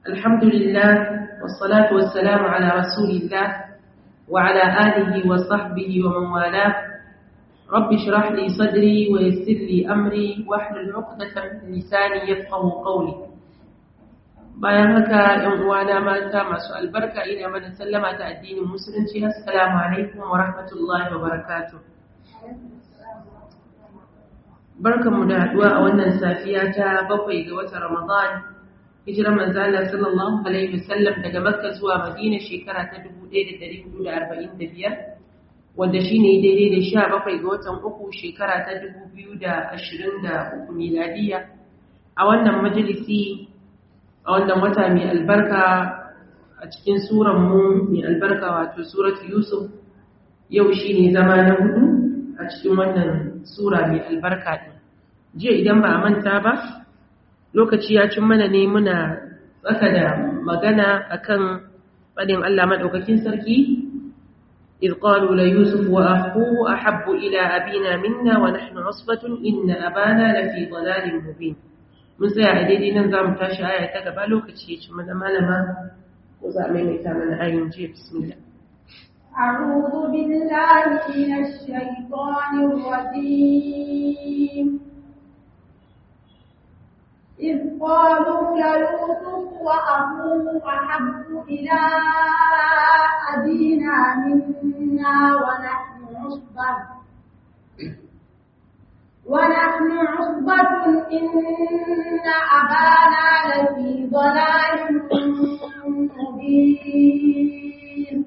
الحمد لله والصلاة والسلام على رسول الله وعلى آله وصحبه ومن والاه رب اشرح لي صدري ويسر لي أمري واحلل عقدة من لساني يفقه قولي bayan haka ‘yan uwana mata masu albarka ina mana sallama ta addinin musulunci assalamu alaikum wa rahmatullahi wa barakatuh barkanmu da haduwa a wannan safiya ta bakwai ga watan ramadan hijirar manzala sallallahu alaihi wasallam daga makka zuwa madina shekara ta 1445 wanda shine daidai da sha bakwai ga watan uku shekara ta 2023 miladiya a wannan majalisi a wannan wata mai albarka a cikin mu mai albarka wato surat yusuf yau shi ne zama na hudu a cikin wannan sura mai albarka ɗin jiya idan ba a manta ba lokaci ya cin mana ne muna tsaka da magana akan faɗin allah maɗaukakin sarki إذ قالوا ليوسف وأخوه أحب إلى أبينا منا ونحن عصبة إن أبانا لفي ضلال مبين mun tsaya a daidai nan za mu tashi aya ta gaba lokaci ya ci mana malama ko za a maimaita mana ayin jiya bismillah أعوذ بالله من الشيطان الرجيم إذ قالوا ليوسف وأخوه أحب إلى أبينا منا ونحن عصبة ونحن عصبة إن أبانا لفي ضلال مبين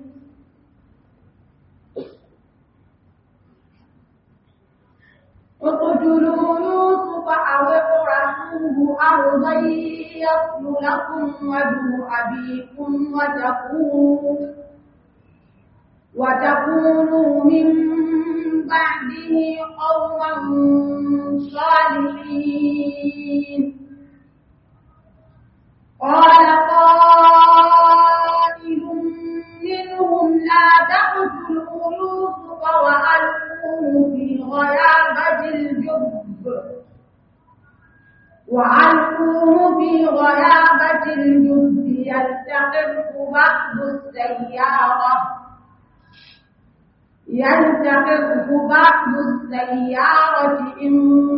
اقتلوا يوسف أو اطرحوه أرضا يصل لكم وجه أبيكم وتكونوا وتكونوا من بعده قوما صالحين قال قائل منهم لا تقتلوا يوسف وألقوه في غيابة الجب وألقوه في غيابة الجب يلتقطه بعض السيارة يلتقطه بعض السيارة إن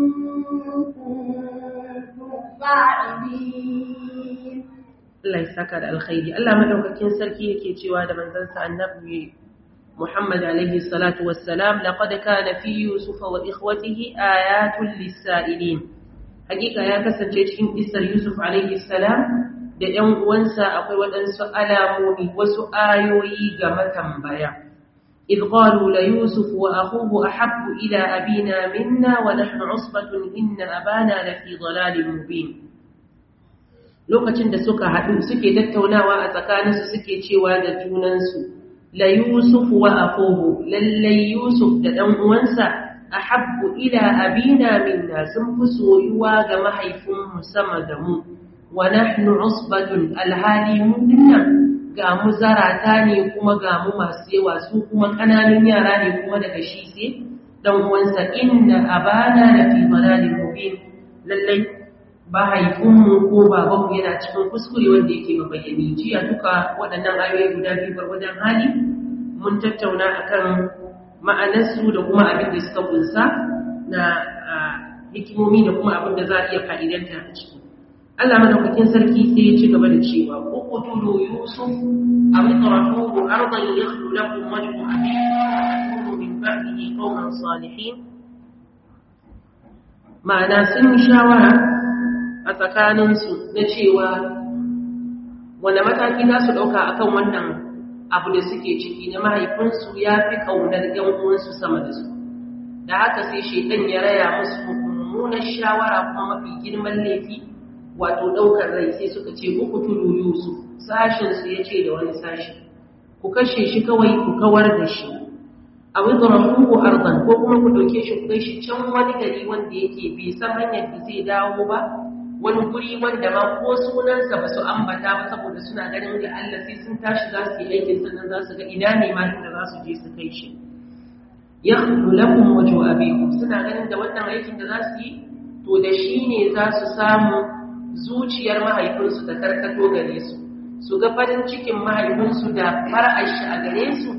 كنتم فاعلين Allah ya saka da alkhairi Allah madaukakin sarki yake cewa da manzansa annabi Muhammad alaihi salatu wassalam laqad kana fi yusuf wa ikhwatihi ayatun lis-sa'ilin hakika ya kasance cikin isar yusuf alaihi salam da ƴan uwansa akwai waɗansu alamomi wasu ayoyi ga matambaya إذ قالوا ليوسف وأخوه أحب إلى أبينا منا ونحن عصبة إن أبانا لفي ضلال مبين lokacin da suka haɗu suke tattaunawa a tsakaninsu suke cewa da junansu la yusuf wa akhuhu lallai yusuf da ɗan uwansa ahabbu ila abina minna sun fi soyuwa ga mahaifinmu sama da mu wa nahnu usbatun alhali mu dinnan ga mu zarata ne kuma ga mu masu yawa su kuma ƙananun yara ne kuma daga shi sai dan uwansa inna abana la fi dalalin mubin lallai mahaifinmu ko babanmu yana cikin kuskure wanda yake mabayyani jiya duka waɗannan ayoyi guda biyu gwargwadon hali mun tattauna akan ma'anarsu da kuma abin da suka kunsa na hikimomi da kuma abin da za a iya fa'idanta a ciki Allah madaukakin sarki sai ya ci gaba da cewa uqtulu yusuf aw itrahuhu ardan yakhlu lakum wajhu abikum wa min ba'dihi qawman salihin ma'ana sun shawara a tsakaninsu na cewa wanda mataki za su ɗauka akan wannan abu da suke ciki na mahaifinsu ya fi ƙaunar ‘yan uwansu sama da su da haka sai shaitan ya raya musu mummunar shawara kuma mafi girman laifi wato ɗaukar rai sai suka ce uku tulu yusuf sashinsu ya ce da wani sashi ku kashe shi kawai ku kawar da shi a wizarafuhu ardan ko kuma ku ɗauke shi ku kai shi can wani gari wanda yake bai san hanyar da zai dawo ba wani guri wanda ma ko sunansa ba su ambata ba saboda suna ganin da Allah sai sun tashi za su yi aikin sannan za su ga ina ne ma inda za su je su kai shi ya lakum wajhu abikum suna ganin da wannan aikin da za su yi to da shi ne za su samu zuciyar mahaifinsu ta karkato gare su su ga farin cikin mahaifinsu da fara'ar shi a gare su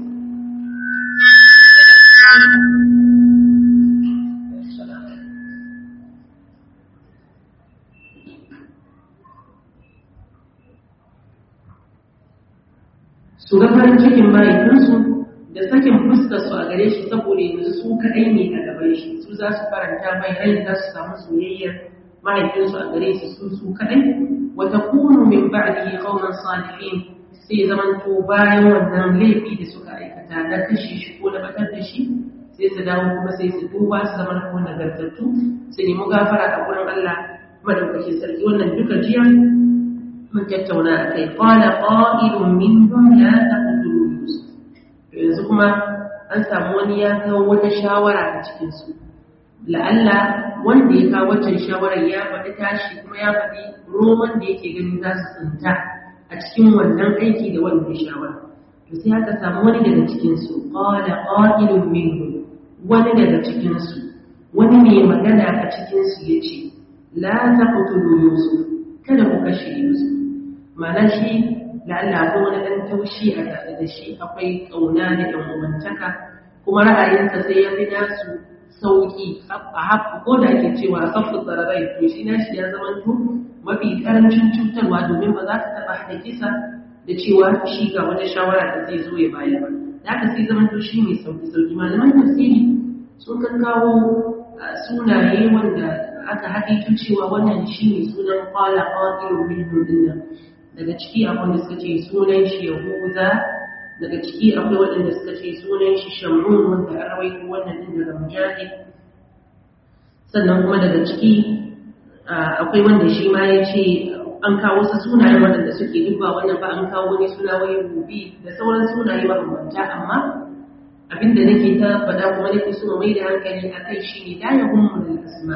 su ga farin cikin mahaifinsu da sakin fuskarsu a gare shi saboda yanzu su kaɗai ne a gaban shi su za su faranta mai rai za su samu soyayyar mahaifinsu a gare su su su kaɗai wata kunu min ba'di qauman salihin sai zaman to bayan wannan laifi da suka aikata na kashe shi ko na batar da shi sai su dawo kuma sai su duba su zama ko nagartattu su nemi gafara a gurin Allah madaukakin sarki wannan duka jiya mun tattauna a kai qala qa'ilun minhum la taqtulu yusuf yanzu kuma an samu wani ya kawo wata shawara a cikin su la'alla wanda ya kawo wancan shawarar ya faɗi tashi kuma ya faɗi roman da yake ganin za su tsinta a cikin wannan aiki da wannan shawara to sai aka samu wani daga cikin su qala qa'ilun minhum wani daga cikin su wani mai magana a cikin su yace la taqtulu yusuf kada ku kashe yusuf ma'ana shi la'alla akwai wani ɗan taushi a tare da shi akwai ƙauna da ɗan uwantaka kuma ra'ayinsa sai ya fi nasu sauƙi a haɓu ko da ake cewa a kafin tsararai to shi na shi ya zama to mafi ƙarancin cutarwa domin ba za ka taɓa haɗa kisa da cewa shi ga wata shawara da zai zo ya baya ba da haka sai zama to shi mai sauƙi sauƙi malaman tafsiri sun kan kawo sunaye wanda aka haƙaito cewa wannan shi ne sunan kwala ƙwaƙirin minhum dinnan daga ciki akwai wanda suka ce sunan shi yahuza daga ciki akwai waɗanda suka ce sunan shi shamun wanda an rawaito wannan din daga mujahid sannan kuma daga ciki akwai wanda shi ma ya ce an kawo wasu sunaye waɗanda suke duba wannan ba an kawo wani suna wai rubi da sauran sunaye mabambanta amma abinda nake ta faɗa kuma nake so mai da hankali a kai shi ne la yahummu lil asma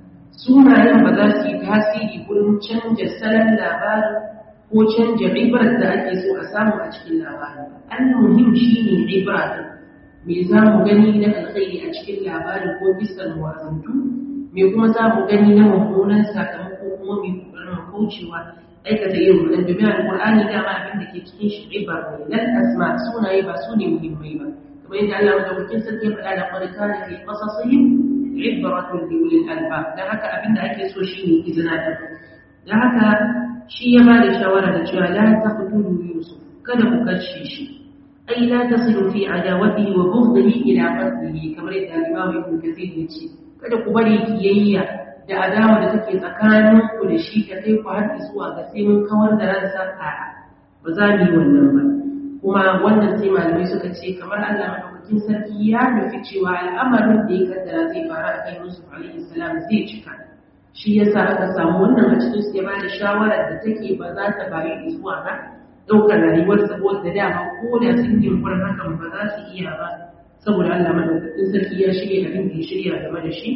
sunayen ba za su yi tasiri gurin canja salon labarin ko canja ibar da ake so a samu a cikin labarin al-muhim shine ibra me za mu gani na alkhairi a cikin labarin ko bisan wazantu me kuma za mu gani na mummunan sakamako kuma mai kokarin kaucewa aikata yin wannan domin alqur'ani dama abin da ke cikin shi ibar ne lal asma sunaye ba su ne muhimmai ba kamar yadda Allah madaukakin sarki ya faɗa da qur'ani fi qasasihim ibratun li ulil albab dan haka abin da ake so shine izina da dan haka shi ya ba da shawara da cewa la taqtulu yusuf kada ku kashe shi ai la tasilu fi adawatihi wa bughdihi ila qatlihi kamar yadda Imam Ibn Kathir ya ce kada ku bari kiyayya da adawa da take tsakanin ku da shi ka kai ku har zuwa ga sai mun kawar da ransa a ba za mu yi wannan ba kuma wannan sai malamai suka ce kamar Allah madaukakin sarki ya nufi cewa al'amarin da ya kaddara zai faru a kan Yusuf alaihi salam zai cika shi yasa aka samu wannan a cikin su ya bada shawarar da take ba za ta bayi zuwa ga ɗaukar rayuwar saboda dama ko da sun yi yunkurin hakan ba za su iya ba saboda Allah madaukakin sarki ya shirya abin da ya shirya game da shi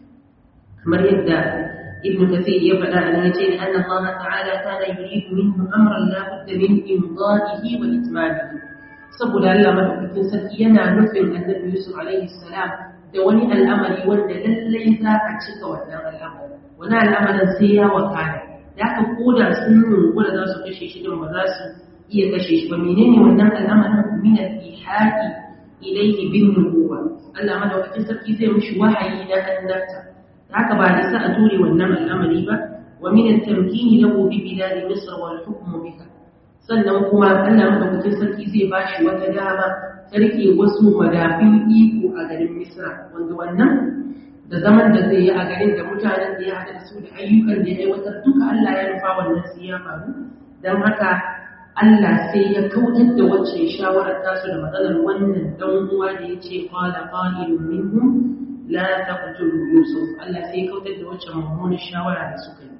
kamar yadda ibn kathir ya faɗa a nan ce anna Allah ta'ala kana yuridu minhu amran la budda min imdadihi wa itmamihi saboda Allah madaukakin sarki yana nufin annabi Yusuf alaihi salam da wani al'amari wanda lallai za a cika wannan al'amari wani al'amarin sai ya wakana da aka koda sun yunkura za su kashe shi don ba za su iya kashe shi ba menene wannan al'amarin min al-ihaqi ilayhi bin nubuwa Allah madaukakin sarki zai mishi wahayi na annabta da haka ba isa a ture wannan al'amari ba wa min at-tamkini lahu bi bilad misr wal hukm biha sannan kuma Allah madaukakin sarki zai bashi wata dama ta rike wasu madafin iko a garin Misra wanda wannan da zaman da zai yi a garin da mutanen da ya haɗa da su da ayyukan da ya aiwatar duka Allah ya nufa wannan sai ya faru don haka Allah sai ya kautar da wacce shawarar tasu da matsalar wannan dan uwa da ya ce qala qalilun minhum la taqtulu yusuf Allah sai ya kautar da wacce mummunar shawara da suka yi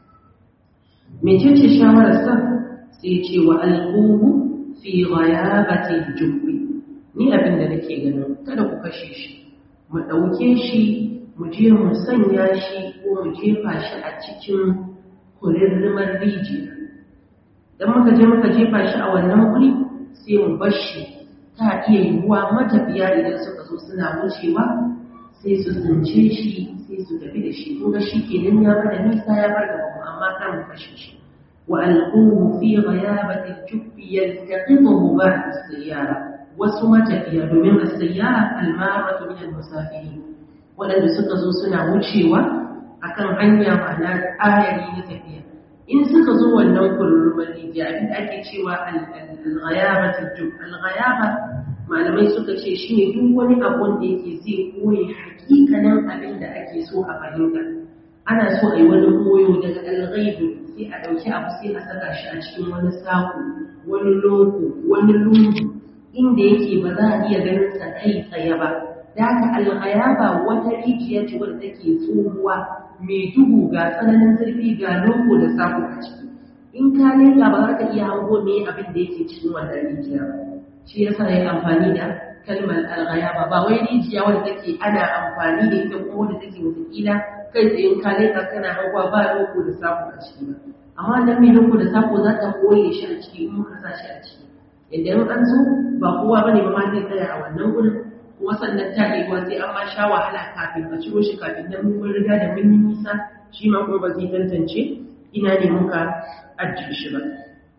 mecece shawarar sa sai ce wa alquhu fi ghayabati al-jubbi ni abin da nake ganin kada ku kashe shi mu ɗauke shi mu je mu sanya shi ko mu jefa shi a cikin kurirrimar rijiya don muka je muka jefa shi a wannan wuri sai mu bar shi ta iya yiwuwa matafiya idan suka zo suna wucewa sai su tsince shi sai su tafi da shi kuma shi kenan ya bada nisa ya bar gaba mu amma kar mu kashe shi wa alquhu fi ghayabati al-jubbi yaltaqituhu ba'd as-sayyara wasu matafiya domin as-sayyara al-maratu min al-musafirin wadanda suka zo suna wucewa akan hanya ma'ana ayari na tafiya in suka zo wannan kururumar rijiya abin da ake cewa al-ghayabati al-jubb al-ghayaba malamai suka ce shi ne duk wani abun da yake zai koye hakikanin abin da ake so a fahimta ana so a yi wani koyo daga alghaibu sai a ɗauki abu sai a saka shi a cikin wani sako wani loko wani lungu inda yake ba za a iya ganin sa kai tsaye ba da haka alghayaba wata rijiya ce wadda take tsohuwa mai duhu ga tsananin zurfi ga loko da sako a ciki in ka leka ba za ka iya hango me abin da yake cikin wannan rijiya ba shi yasa ya amfani da kalmar alghayaba ba wai rijiya wanda take ana amfani da ita ko wanda take wataƙila kai tsayin kale ka kana hawa ba loko da sako a ciki ba amma nan mai loko da sako za ta koye shi a ciki in muka sa shi a ciki idan an zo ba kowa bane ba ma zai tsaya a wannan gurin kuma sannan ta ɗewa sai an ma sha wahala kafin a ciro shi kafin nan mun riga da mun yi nisa shi ma kuma ba zai tantance ina ne muka ajiye shi ba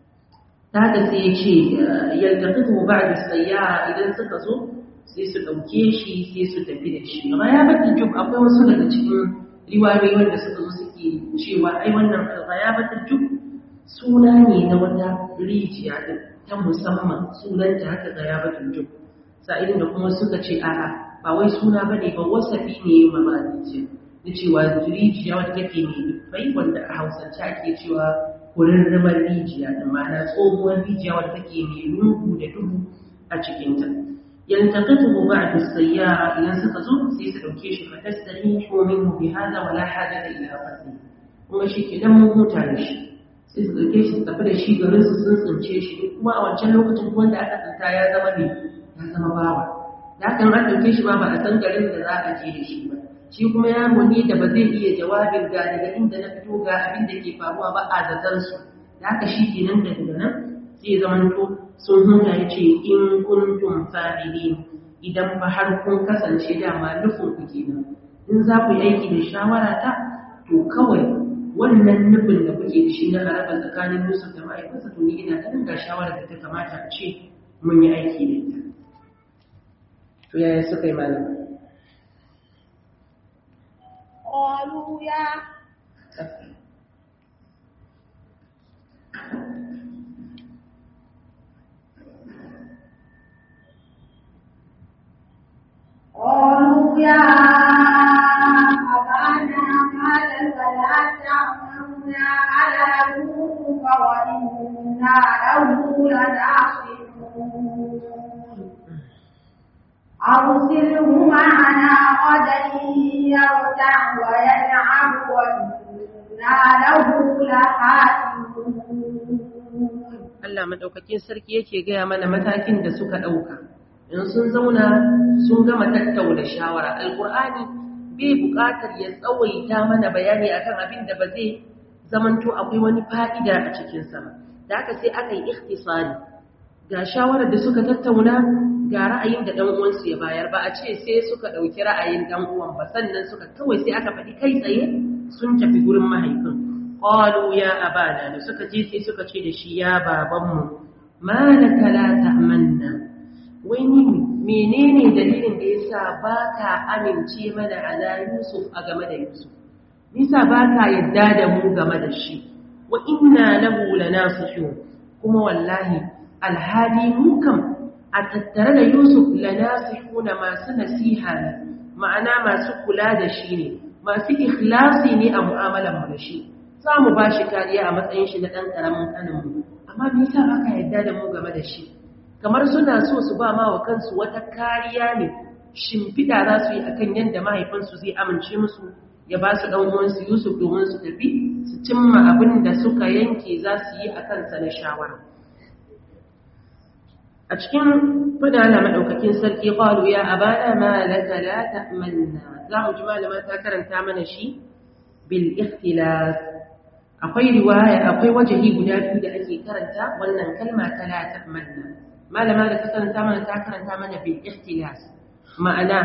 haka sai ya ce yaltaqitu ba'da sayyara idan suka zo sai su dauke shi sai su tafi da shi ghayabatul jub akwai wasu daga cikin riwayoyi wanda suka zo suke cewa ai wannan ghayabatul jub suna ne na wata rijiya din ta musamman sunanta haka ghayabatul jub sa'idin da kuma suka ce a'a ba wai suna bane ba wasafi ne ma ba rijiya na cewa rijiya wadda take mai dubbai wanda a hausance ake cewa kurarramar rijiya da ma'ana tsohuwar rijiya wadda take mai lungu da duhu a cikinta yaltaqituhu ba'da as-sayyara idan suka zo sai su dauke shi fa tastarihu minhu bi hada wa la hajata ila qatli kuma shi kenan mun huta da shi sai su dauke shi su tafi da shi garin su sun tsince shi kuma a wancan lokacin wanda aka tsinta ya zama ne ya zama bawa da hakan an dauke shi ma ba a san garin da za a je da shi ba shi kuma yaro ne da ba zai iya jawabin ga daga inda na fito ga abin da ke faruwa ba a zaton su da haka shi kenan daga nan sai zamanto sun huta ya ce in kuntum fa'ilin idan ba har kun kasance dama nufin ku kenan in za ku yi aiki da shawara ta to kawai wannan nufin da kuke da shi na araba tsakanin Yusuf da ma'aikansa to ni ina ganin ga shawara da ta kamata a ce mun yi aiki da ita to yaya suka yi malama قالوا يا قالوا يا أبانا ما لك لا تعملنا على يوسف وإنا له لناصحون أرسله معنا غدا يرتع ويلعب وإنا له لحافظون Allah madaukakin sarki yake gaya mana matakin da suka ɗauka. In sun zauna sun gama tattauna shawara. Alƙur'ani bai buƙatar ya tsawaita mana bayani akan abin da ba zai zamanto akwai wani fa'ida a cikinsa ba. Da haka sai aka yi ikhtisari. Ga shawarar da suka tattauna ga ra'ayin da uwansu ya bayar ba a ce sai suka ɗauki ra'ayin uwan ba sannan suka kawai sai aka faɗi kai tsaye sun tafi gurin mahaifin. qalu ya abana da suka je sai suka ce da shi ya babanmu malaka la ta'manna wai ni menene dalilin da yasa baka amince mana ala yusuf a game da yusuf nisa baka yadda da mu game da shi wa inna lahu lanasihun kuma wallahi alhali mu kam a tattare da yusuf lanasihuna masu nasiha ne ma'ana masu kula da shi ne masu ikhlasi ne a mu'amalar mu da shi za mu ba shi kariya a matsayin shi na ɗan ƙaramin ƙaninmu amma me yasa aka yarda da mu game da shi kamar suna so su ba ma wa kansu wata kariya ne shimfiɗa za su yi akan yadda mahaifinsu zai amince musu ya ba su ɗan uwansu yusuf domin su tafi su cimma abin da suka yanke za su yi a kansa na shawara a cikin fada na maɗaukakin sarki ƙwalu ya abana ma laka la ta'manna za mu ji malama ta karanta mana shi bil ikhtilaf akwai riwaya akwai wajahi guda biyu da ake karanta wannan kalma ta la ta'manna malama da ta karanta mana ta karanta mana bil ikhtilas ma'ana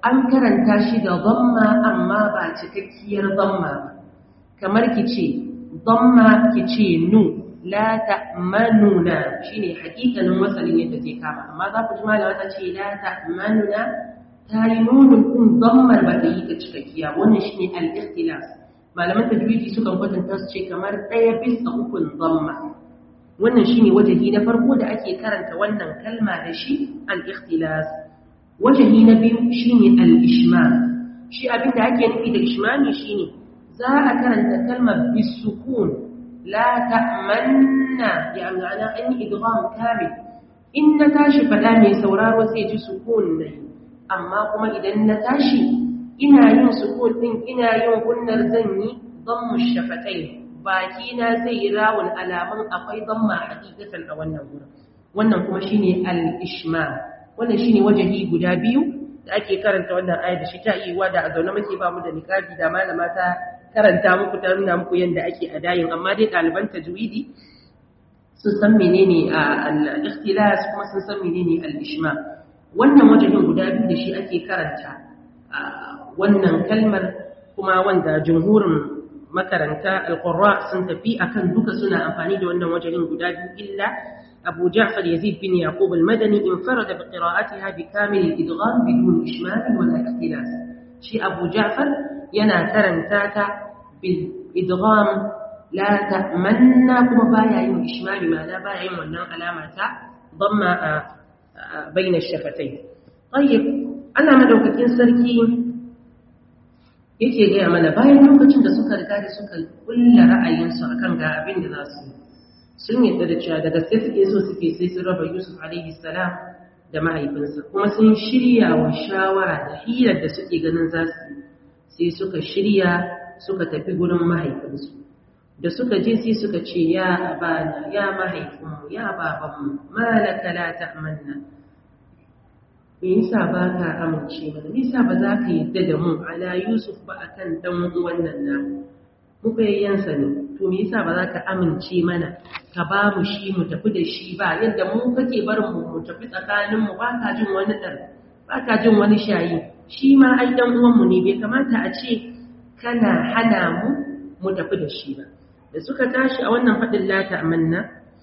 an karanta shi da dhamma amma ba cikakkiyar dhamma ba kamar ki ce dhamma ki ce nu la ta'manuna shine hakikanin wasalin yadda zai kama amma za ku ji malama ta ce la ta'manuna ta yi nunun din dhammar ba ta yi ta cikakkiya wannan shine al-ikhtilas malaman tajwidi sukan kwatanta su ce kamar ɗaya bisa ukun dhamma wannan shine wajahi na farko da ake karanta wannan kalma da shi al-ikhtilas wajahi na biyu shine al-ishmal shi abin da ake nufi da ishmali shine za a karanta kalmar bisukun la ta'manna ya ma'ana an yi idgham kamil in na tashi fada mai sauraro sai ji sukun ne amma kuma idan na tashi ina yin sukun din ina yin gunnar zan yi dhammu shafatai baki na zai yi rawun alamun akwai dhamma hakikatan a wannan gurin wannan kuma shine al-ishmal wannan shine wajahi guda biyu da ake karanta wannan ayar da shi ta yi wa da a zaune muke ba mu da niqabi da malama ta karanta muku ta nuna muku yadda ake adayin amma dai ɗaliban tajwidi sun san menene al-ikhtilas kuma sun san menene al-ishma wannan wajahin guda biyu da shi ake karanta wannan kalmar kuma wanda jumhurin makaranta al-qurra sun tafi akan duka suna amfani da wannan wajahin guda biyu illa أبو جعفر يزيد بن يعقوب المدني انفرد بقراءتها بكامل الإدغام بدون إشمال ولا اختلاس شي أبو جعفر ينا كرنتاتا بالإدغام لا تأمنا كما بايا يوم إشمال ما لا بايا يوم ونن علامة ضم بين الشفتين طيب أنا مدوكتين سركي yake gaya mana bayan lokacin da suka riga da suka kulla ra'ayinsu akan ga abin da za su yi sun yadda da cewa da gaske suke so suke sai sun raba Yusuf alaihi salam da mahaifinsa kuma sun shirya wa shawara da hirar da suke ganin za su sai suka shirya suka tafi gurin mahaifinsu da suka je sai suka ce ya abana ya mahaifinmu ya babanmu malaka la ta'manna me yasa ba ka amince mana me yasa ba za ka yadda da mu ala Yusuf ba akan dan wannan namu mu bayyansa ne to me yasa ba za ka amince mana ka ba mu shi mu tafi da shi ba yadda mu kake barin mu mu tafi tsakanin mu ba ka jin wani dar ba ka jin wani shayi shi ma ai dan uwan mu ne bai kamata a ce kana hana mu mu tafi da shi ba da suka tashi a wannan fadin lata amanna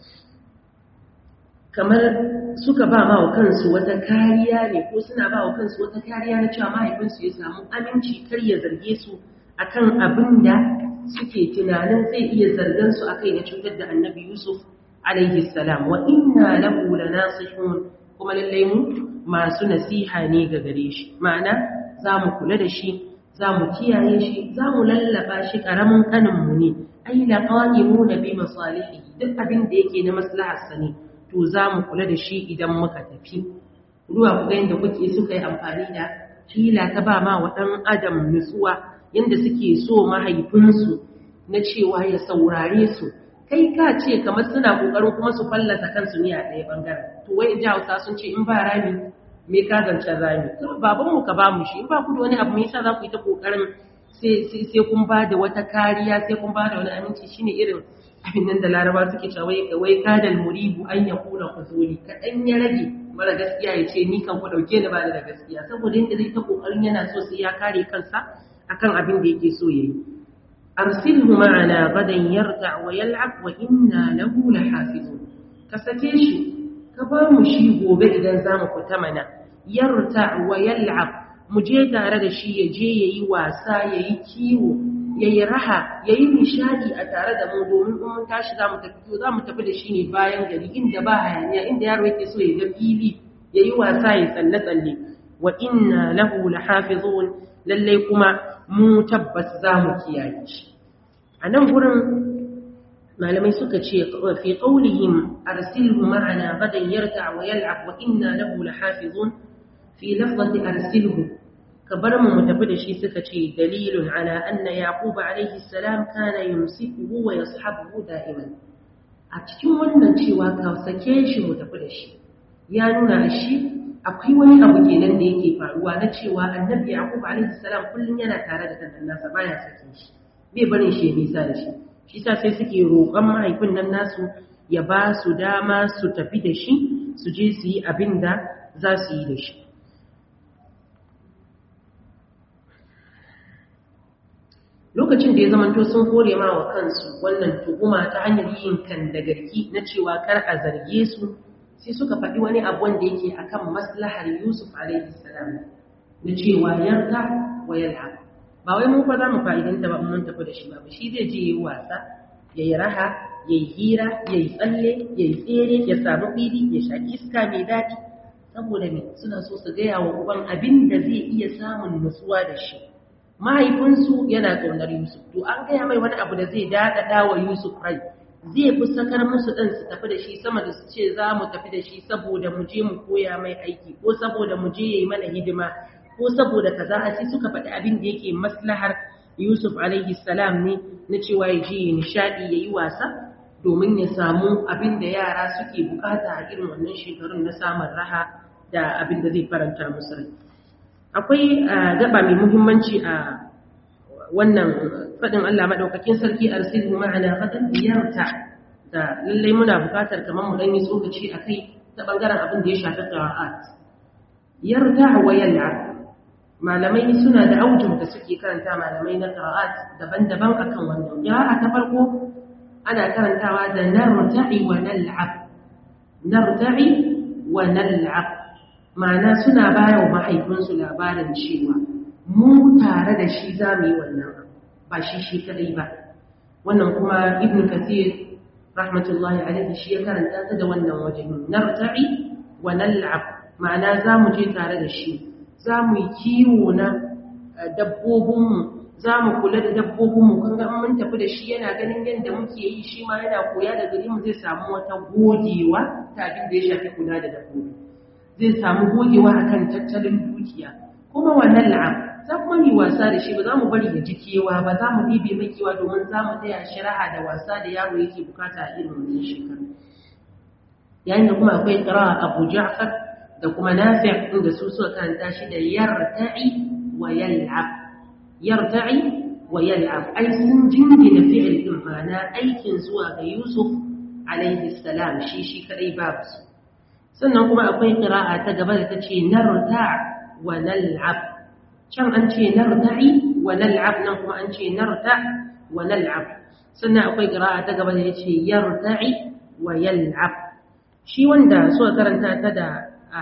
kamar suka ba ma wa kansu wata kariya ne ko suna ba wa kansu wata kariya na cewa mahaifinsu ya samu aminci kar ya zarge su akan abin da suke tunanin zai iya zargan su akai na cutar da annabi Yusuf alaihi salam wa inna lahu lanasihun kuma lallai mu masu nasiha ne ga gare shi ma'ana za mu kula da shi za mu kiyaye shi za mu lallaba shi karamin kanin mu ne ai laqaimuna bi masalihi duk abin da yake na maslahar sa ne to za mu kula da shi idan muka tafi ruwa ku ga yadda kuke suka yi amfani da hila ta ba ma wa ɗan adam nutsuwa yadda suke so mahaifinsu na cewa ya saurare su kai ka ce kamar suna ƙoƙarin kuma su fallasa kansu ne a ɗaya ɓangaren to wai in ji hausa sun ce in ba rami me ka zancen rami to babanmu ka ba mu shi in ba ku da wani abu me yasa za ku yi ta ƙoƙarin sai kun ba da wata kariya sai kun ba da wani aminci shine irin abin nan da laraba suke cewa wai kadal muribu an ya kula kuzuri kaɗan ya rage mara gaskiya ya ce ni kan ku ɗauke ni ba da gaskiya saboda yadda zai ta ƙoƙarin yana so sai ya kare kansa akan abin da yake so ya yi arsilhu ma'ana gadan yarda wa yal'ab wa inna lahu lahafizun ka sake shi ka ba mu shi gobe idan za mu fita mana yarta wa yal'ab mu je tare da shi ya je yayi wasa yayi kiwo ya yi raha ya yi nishadi a tare da mu domin in mun tashi za mu tafi to za mu tafi da shi ne bayan gari inda ba hayaniya inda yaro yake so ya ga fili ya yi wasa ya tsalle-tsalle wa inna lahu lahafizun lallai kuma mu tabbas za mu kiyaye shi a nan gurin malamai suka ce fi qawlihim arsilhu ma'ana gadan yarta wa yal'ab wa inna lahu lahafizun fi lafzati arsilhu ka bar mu mu tafi da shi suka ce dalilun ala anna yaqub alayhi salam kana yumsikuhu wa yashabuhu da'iman a cikin wannan cewa ka sake shi mu tafi da shi ya nuna shi akwai wani abu kenan da yake faruwa na cewa annabi yaqub alayhi salam kullun yana tare da dan nasa baya sake shi bai barin shi ya nisa da shi shi sa sai suke roƙon mahaifin nan nasu ya ba su dama su tafi da shi su je su yi abin da za su yi da shi lokacin da ya zamanto sun kore ma wa kansu wannan tuhuma ta hanyar yin kan da garki na cewa kar a zarge su sai suka faɗi wani abu wanda yake akan maslahar Yusuf alaihi salam na cewa yarda wa yal'ab ba wai mun fa za mu fa'idanta ba mun tafi da shi ba shi zai je yi wasa yayi raha yayi hira yayi tsalle yayi tsere ya samu fili ya shaki iska mai daɗi saboda me suna so su gaya wa uban abin da zai iya samun nutsuwa da shi mahaifinsu yana ƙaunar Yusuf to an gaya mai wani abu da zai daɗaɗa wa Yusuf rai zai fi sakar musu ɗan su tafi da shi sama da su ce za mu tafi da shi saboda mu je mu koya mai aiki ko saboda mu je yayi mana hidima ko saboda kaza a sai suka faɗi abin da yake maslahar Yusuf alaihi salam ne na cewa ya je ya nishaɗi ya yi wasa domin ya samu abin da yara suke bukata a irin wannan shekarun na samun raha da abin da zai faranta musu rai akwai gaba mai muhimmanci a wannan faɗin Allah maɗaukakin sarki arsilhu ma'ana gadan biyarta da lallai muna bukatar kamar mu dan yi tsokaci akai ta bangaren abin da ya shafi qira'at yarda wa yal'ab malamai suna da aujin da suke karanta malamai na qira'at daban-daban akan wannan qira'a ta farko ana karantawa da narta'i wa nal'ab narta'i wa nal'ab ma'ana suna bayar wa mahaifinsu labarin cewa mu tare da shi za mu yi wannan ba shi shi kadai ba wannan kuma ibn kathir rahmatullahi alaihi shi ya karanta ta da wannan wajen narta'i wa nal'ab ma'ana za mu je tare da shi za mu yi kiwo na dabbobinmu za mu kula da dabbobinmu kan ga mun tafi da shi yana ganin yadda muke yi shi ma yana koya da gari mu zai samu wata gogewa ta abin da ya shafi kula da dabbobi zai samu gogewa akan tattalin dukiya kuma wannan la'am za kuma mu wasa da shi ba za mu bari ya ji kewa ba za mu ɗibe mai kewa domin za mu taya shi raha da wasa da yaro yake bukata a irin wannan shekaru yayin da kuma akwai ƙira abu ja'far da kuma nafi' inda su suka karanta shi da yarta'i wa yal'ab yarta'i wa yal'ab ai sun jingina fi'il din ma'ana aikin zuwa ga Yusuf alaihi salam shi shi kadai babu su sannan kuma akwai qira'a ta gaba da tace narta' wa nal'ab can an ce narta'i wa nal'ab nan kuma an ce narta' wa nal'ab sannan akwai qira'a ta gaba da yace yarta'i wa yal'ab shi wanda suka karanta ta da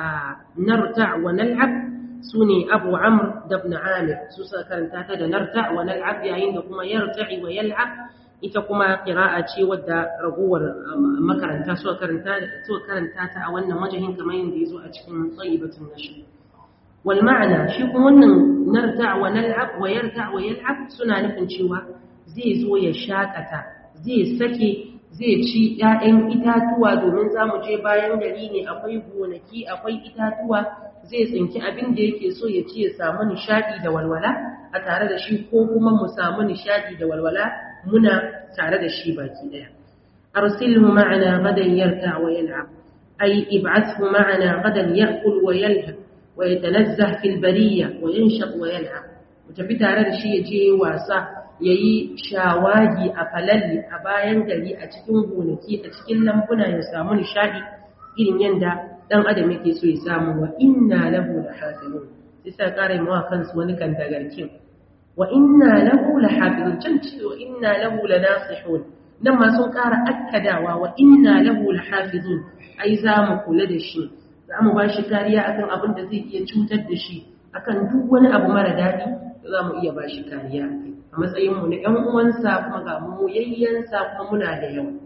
narta wa nal'ab su ne abu amr da ibn amir su suka karanta ta da narta wa nal'ab yayin da kuma yarta'i wa yal'ab ita kuma qira'a ce wadda ragowar makaranta suka karanta suka karanta ta a wannan wajahin kamar yadda yazo a cikin tsayibatun nashr wal ma'ana shi kuma wannan narta wa nal'ab wa yarta wa yal'ab suna nufin cewa zai zo ya shakata zai sake zai ci ‘ya'yan itatuwa domin za mu je bayan gari ne akwai gonaki akwai itatuwa zai tsinki abin da yake so ya ci ya samu nishaɗi da walwala a tare da shi ko kuma mu samu nishaɗi da walwala muna tare da shi baki ɗaya arsilhu ma'ana gadan yarta wa yal'ab ay ib'athhu ma'ana gadan ya'kul wa yalhab wa yatanazzah fil bariyya wa yanshaq wa yal'ab mu tafi tare da shi ya je wasa ya yi shawagi a falalli a bayan gari a cikin gonaki a cikin lambuna ya samu nishadi irin yadda ɗan adam yake so ya samu wa inna lahu la hafizun sai sa ƙara mawa kansu wani kan dagarkin wa inna lahu la hafizun can ce wa inna lahu la nasihun nan ma sun ƙara akkadawa wa inna lahu la hafizun ai za mu kula da shi za mu ba shi kariya akan abin da zai iya cutar da shi akan duk wani abu mara daɗi za mu iya ba shi kariya a kai a matsayinmu na ‘yan uwansa kuma ga mu yayyansa kuma muna da yawa.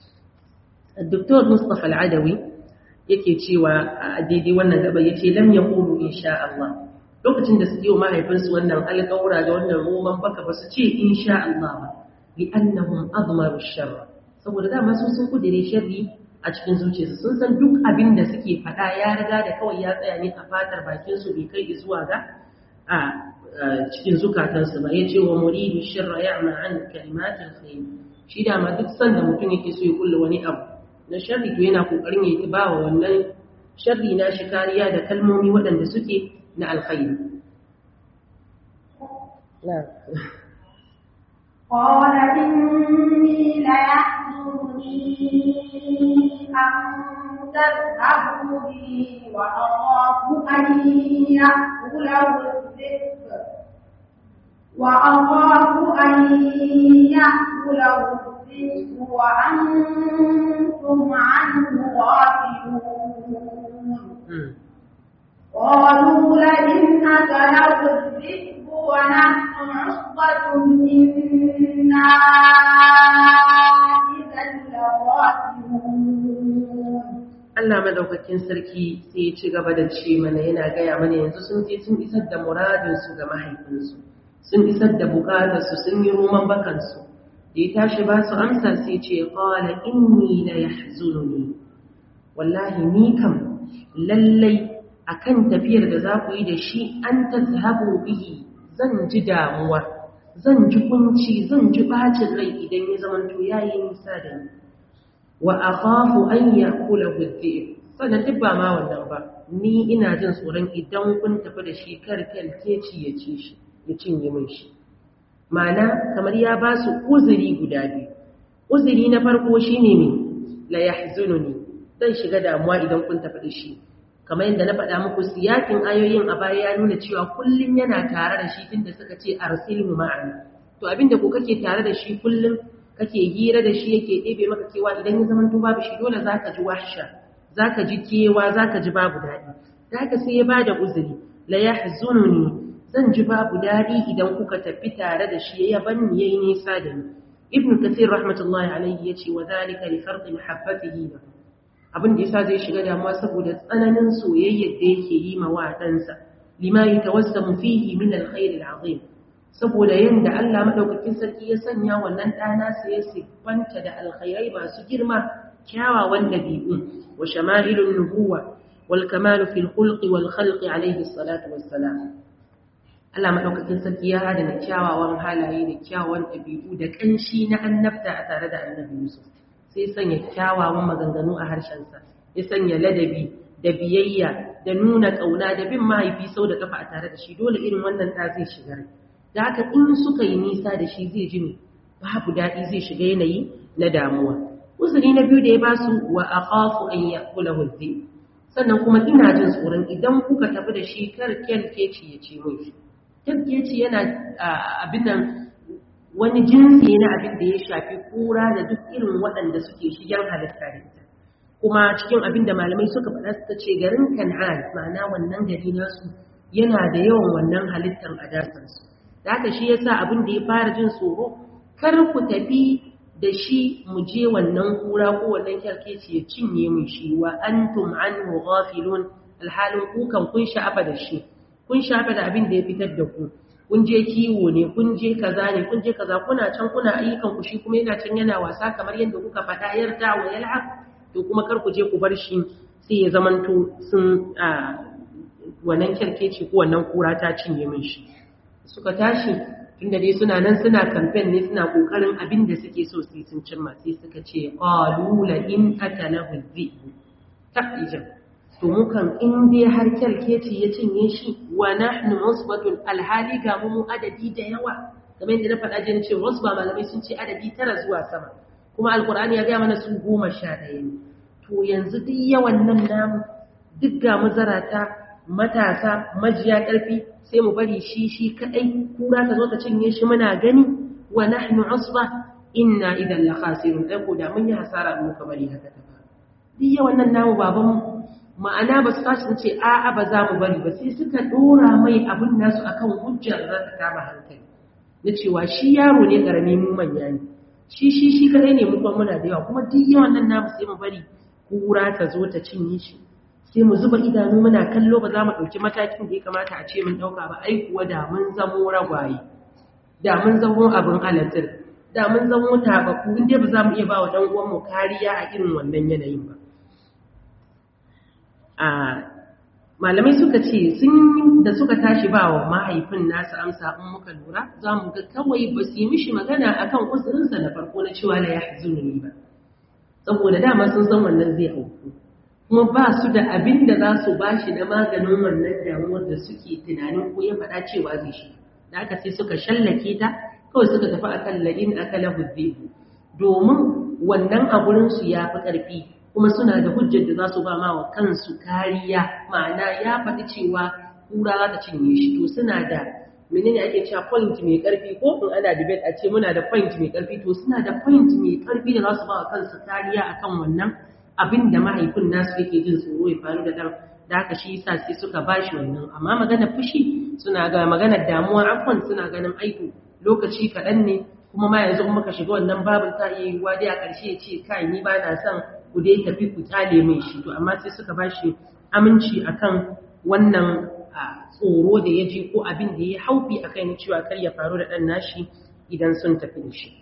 Dr. Mustapha Al'adawi yake cewa a daidai wannan gaba ya ce lam ya kulu insha Allah. Lokacin da su yi wa mahaifinsu wannan alƙawura da wannan roman baka ba su ce insha Allah ba, li annahum azmaru sharra. Saboda dama su sun kudire sharri a cikin zuciyarsu sun san duk abin da suke faɗa ya riga da kawai ya tsaya ne a fatar bakinsu bai kai zuwa ga a cikin zukatansu ba ya ce wa muridu shirra ya ma an kalimatin khair shi da ma duk sanda mutum yake so ya kulla wani abu na sharri to yana kokarin ya ba wa wannan sharri na shi kariya da kalmomi waɗanda suke na alkhairi قال إني ليحزنني أن تذهبوا به وأخاف أن يأكله الذئب وأخاف أن يأكله الذئب وأنتم عنه غافلون قالوا لئن أكله الذئب ونحن عصبة إنا إذا لخاسرون Allah madaukakin sarki sai ya ci gaba da ce mana yana gaya mana yanzu sun je sun isar da muradinsu ga mahaifinsu sun isar da bukatarsu sun yi roman bakansu da ya tashi ba su amsa sai ce qala inni la yahzununi wallahi ni kam lallai akan tafiyar da za ku yi da shi an tazhabu bihi zan ji damuwa zan ji kunci zan ji bacin rai idan ya zamanto yayi nisa da ni wa akhafu an yakulahu adh-dhib sannan duk ba ma wannan ba ni ina jin tsoron idan kun tafi da shi kar kalkeci ya ci shi ya cinye min shi ma'ana kamar ya ba su uzuri guda biyu uzuri na farko shine ne la yahzununi zan shiga damuwa idan kun tafi da shi kamar yadda na faɗa muku siyakin ayoyin a baya ya nuna cewa kullum yana tare da shi tunda suka ce arsilmu ma'ana to abinda ko kake tare da shi kullum kake hira da shi yake ɗebe maka kewa idan ya zama babu shi dole za ka ji wahsha za ka ji kewa za ka ji babu daɗi da haka sai ya ba da uzuri la ya ne zan ji babu daɗi idan kuka tafi tare da shi ya ban ni yayi nisa da ni ibn kathir rahmatullahi alaihi ya ce wa zalika li farqi mahabbatihi lahu abin da yasa zai shiga damuwa saboda tsananin soyayyar da yake yi ma wa ɗansa lima yatawassamu fihi min alkhair alazim saboda yadda Allah maɗaukakin sarki ya sanya wannan ɗana sai ya siffanta da alkhairai masu girma kyawawan ɗabi'u wa shama'ilun nubuwa wal kamalu fil khulqi wal khalqi alaihi salatu wassalam Allah maɗaukakin sarki ya hada da kyawawan halaye da kyawawan ɗabi'u da ƙanshi na annabta a tare da annabi Yusuf sai sanya kyawawan maganganu a harshensa ya sanya ladabi da biyayya da nuna ƙauna da bin mahaifi sau da kafa a tare da shi dole irin wannan ɗa zai shiga rai da haka in suka yi nisa da shi zai ji ne babu daɗi zai shiga yanayi na damuwa uzuri na biyu da ya ba su wa a ƙafu an ya kula hulze sannan kuma ina jin tsoron idan kuka tafi da shi kar kyalkeci ya ce mai shi kyalkeci yana abin nan wani jinsi na abin da ya shafi kura da duk irin waɗanda suke shigen halitta da ita kuma cikin abin da malamai suka faɗa suka ce garin kan'an ma'ana wannan gari nasu yana da yawan wannan halittar a dasarsu da haka shi yasa abin da ya fara jin tsoro kar ku tafi da shi mu je wannan kura ko wannan kyarkeci ya cinye mu shi wa antum anhu ghafilun alhalin ku kan kun sha'afa da shi kun sha'afa da abin da ya fitar da ku kun je kiwo ne kun je kaza ne kun je kaza kuna can kuna ayyukan ku shi kuma yana can yana wasa kamar yadda kuka faɗa yarda wa yal'ab to kuma kar ku je ku bar shi sai ya zamanto sun wannan kyarkeci ko wannan kura ta cinye min shi suka tashi tunda dai suna nan suna kamfen ne suna kokarin abin da suke so su sun cimma sai suka ce qalu la in akalahu dhi'bu taqijan to mukan in dai har kyalkeci ya cinye shi wa nahnu musbatun alhali ga mu adadi da yawa kamar yadda na faɗa jin ce wasba malamai sun ce adadi tara zuwa sama kuma alqur'ani ya ga mana su goma sha ɗaya ne to yanzu duk yawan nan namu duk ga mazarata matasa majiya ƙarfi sai mu bari shi shi kadai kura ta zo ta cinye shi muna gani wa nahnu usba inna idan la khasirun dai ko da mun yi hasara mu ka bari haka ta faru duk yawan nan namu baban ma'ana ba su tashi ce a a ba za mu bari ba sai suka dora mai abun nasu akan hujjar za ta kama hankali na cewa shi yaro ne karami mu manya ne shi shi shi kadai ne mu kuma muna da yawa kuma duk yawan nan namu sai mu bari kura ta zo ta cinye shi sai mu zuba idanu muna kallo ba za mu ɗauki matakin da ya kamata a ce mun ɗauka ba ai kuwa da mun zamo ragwaye da mun zamo abin halittar da mun zamo tabaku inda ba za mu iya ba wa ɗan uwanmu kariya a irin wannan yanayin ba a malamai suka ce sun da suka tashi ba wa mahaifin nasu amsa in muka lura za mu ga kawai ba su yi mishi magana akan uzurinsa na farko na cewa la ya hazuni ba saboda dama sun san wannan zai auku kuma ba su da abin da za su ba shi na maganin wannan damuwar da suke tunanin ko ya faɗa cewa zai shi da aka sai suka shallake ta kawai suka tafi akan ladin akala huzzebu domin wannan a gurinsu ya fi ƙarfi kuma suna da hujjar da za su ba ma wa kansu kariya ma'ana ya faɗi cewa kura za ta cinye shi to suna da menene ake cewa point mai karfi ko in ana debate a ce muna da point mai karfi to suna da point mai karfi da za su ba wa kansu kariya akan wannan abin da mahaifin nasu yake jin tsoro ya faru da dan da haka shi yasa sai suka bashi wannan amma magana fushi suna ga magana damuwa afwan suna ganin aiko lokaci kaɗan ne kuma ma yanzu in muka shiga wannan babin ta iya yiwuwa dai a ƙarshe ya ce kai ni ba na son ku dai tafi ku kyale mai shi to amma sai suka bashi aminci akan wannan tsoro da ya ji ko abin da ya haufi a kan cewa kar ya faru da ɗan nashi idan sun tafi da shi.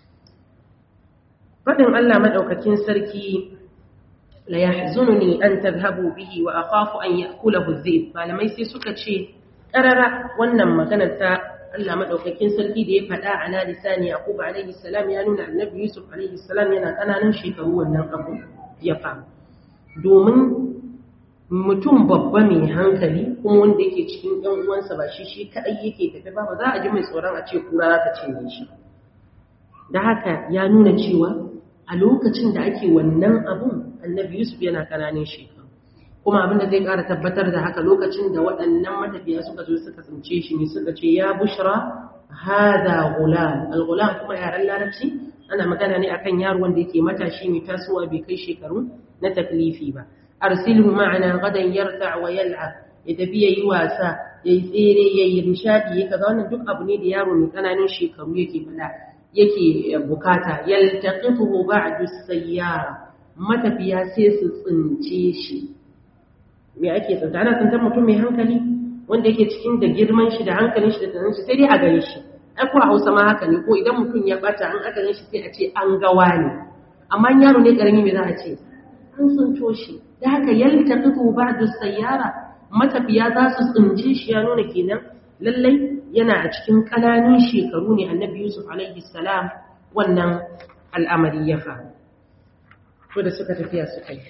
Faɗin Allah maɗaukakin sarki la yahzununi an tadhhabu bihi wa akhafu an ya'kulahu dhib malamai sai suka ce karara wannan maganar ta Allah maɗaukakin sarki da ya faɗa a na lisani Yaqub alaihi salam ya nuna Annabi Yusuf alaihi salam yana ƙananan shekaru wannan abu ya faru domin mutum babba mai hankali kuma wanda yake cikin ɗan uwansa ba shi shi kaɗai yake tafi ba ba za a ji mai tsoron a ce kura za ta cinye shi da haka ya nuna cewa a lokacin da ake wannan abun annabi yusuf yana ƙananan shekaru kuma abin da zai ƙara tabbatar da haka lokacin da waɗannan matafiya suka zo suka tsince shi ne suka ce ya bushra hada gulam al-gulam kuma yaren larabci ana magana ne akan yaro wanda yake matashi mai tasowa bai kai shekaru na taklifi ba arsilhu ma'ana gadan yarta wa yal'ab ya tafi yayi wasa yayi tsere yayi nishadi yayi kaza wannan duk abu ne da yaro mai kananan shekaru yake fada yake bukata yaltaqituhu ba'du sayyara matafiya sai su tsince shi me ake tsinta ana tsintar mutum mai hankali wanda yake cikin da girman shi da hankalin shi da tunanin shi sai dai a gare shi ai ko a Hausa ma haka ne ko idan mutum ya bata an aka shi sai a ce an gawa ne amma yaro ne karami me za a ce an tsinto shi da haka yaltaqitu ba'du sayyara matafiya za su tsince shi ya nuna kenan lallai yana a cikin kananun shekaru ne annabi Yusuf alaihi salam wannan al'amari ya faru to da suka tafiya suka yi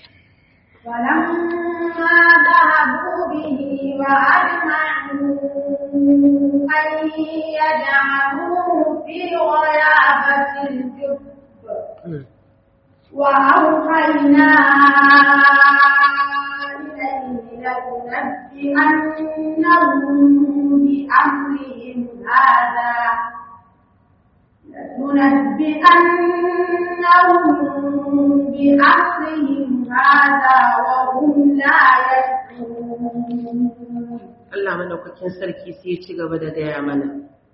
فلما ذهبوا به وأجمعوا أن يجعلوه في غيابة الجب وأوحينا إليه لتنبئنهم بأمرهم هذا لتنبئنهم بأمرهم هذا وهم لا يشعرون Allah madaukakin sarki sai ya ci gaba da gaya mana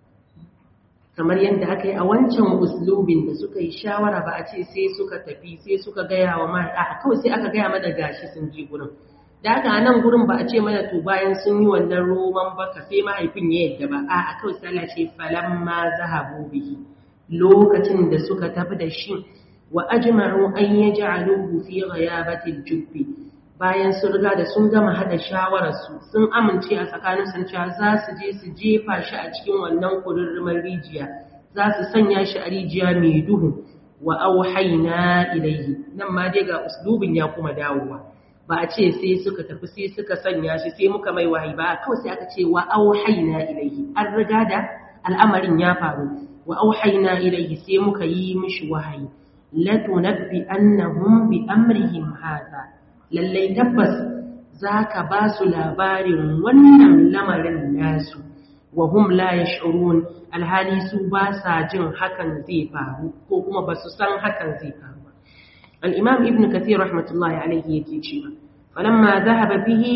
kamar yadda aka yi a wancan uslubin da suka yi shawara ba a ce sai suka tafi sai suka gaya wa mara a kawai sai aka gaya mana gashi sun ji gurin da aka a nan gurin ba a ce mana to bayan sun yi wannan roman baka sai mahaifin ya yadda ba a kawai sai Allah ce falamma zahabu bihi lokacin da suka tafi da shi wa ajma'u an yaj'aluhu fi ghayabati al-jubbi bayan sun riga da sun gama hada shawararsu sun amince a tsakanin sun cewa za su je su jefa shi a cikin wannan kururrumar rijiya za su sanya shi a rijiya mai duhu wa auhaina ilayhi nan ma dai ga uslubin ya kuma dawowa ba a ce sai suka tafi sai suka sanya shi sai muka mai wahayi ba kawai sai aka ce wa auhaina ilayhi an riga al'amarin ya faru wa auhayna ilayhi sai muka yi mishi wahayi latunabbi annahum bi amrihim hadha lallai tabbas zaka ba su labarin wannan lamarin nasu wa hum la yash'urun alhali su ba sa jin hakan zai faru ko kuma ba su san hakan zai faru ba al-imam ibn kathir rahmatullahi alayhi yake cewa falamma dhahaba bihi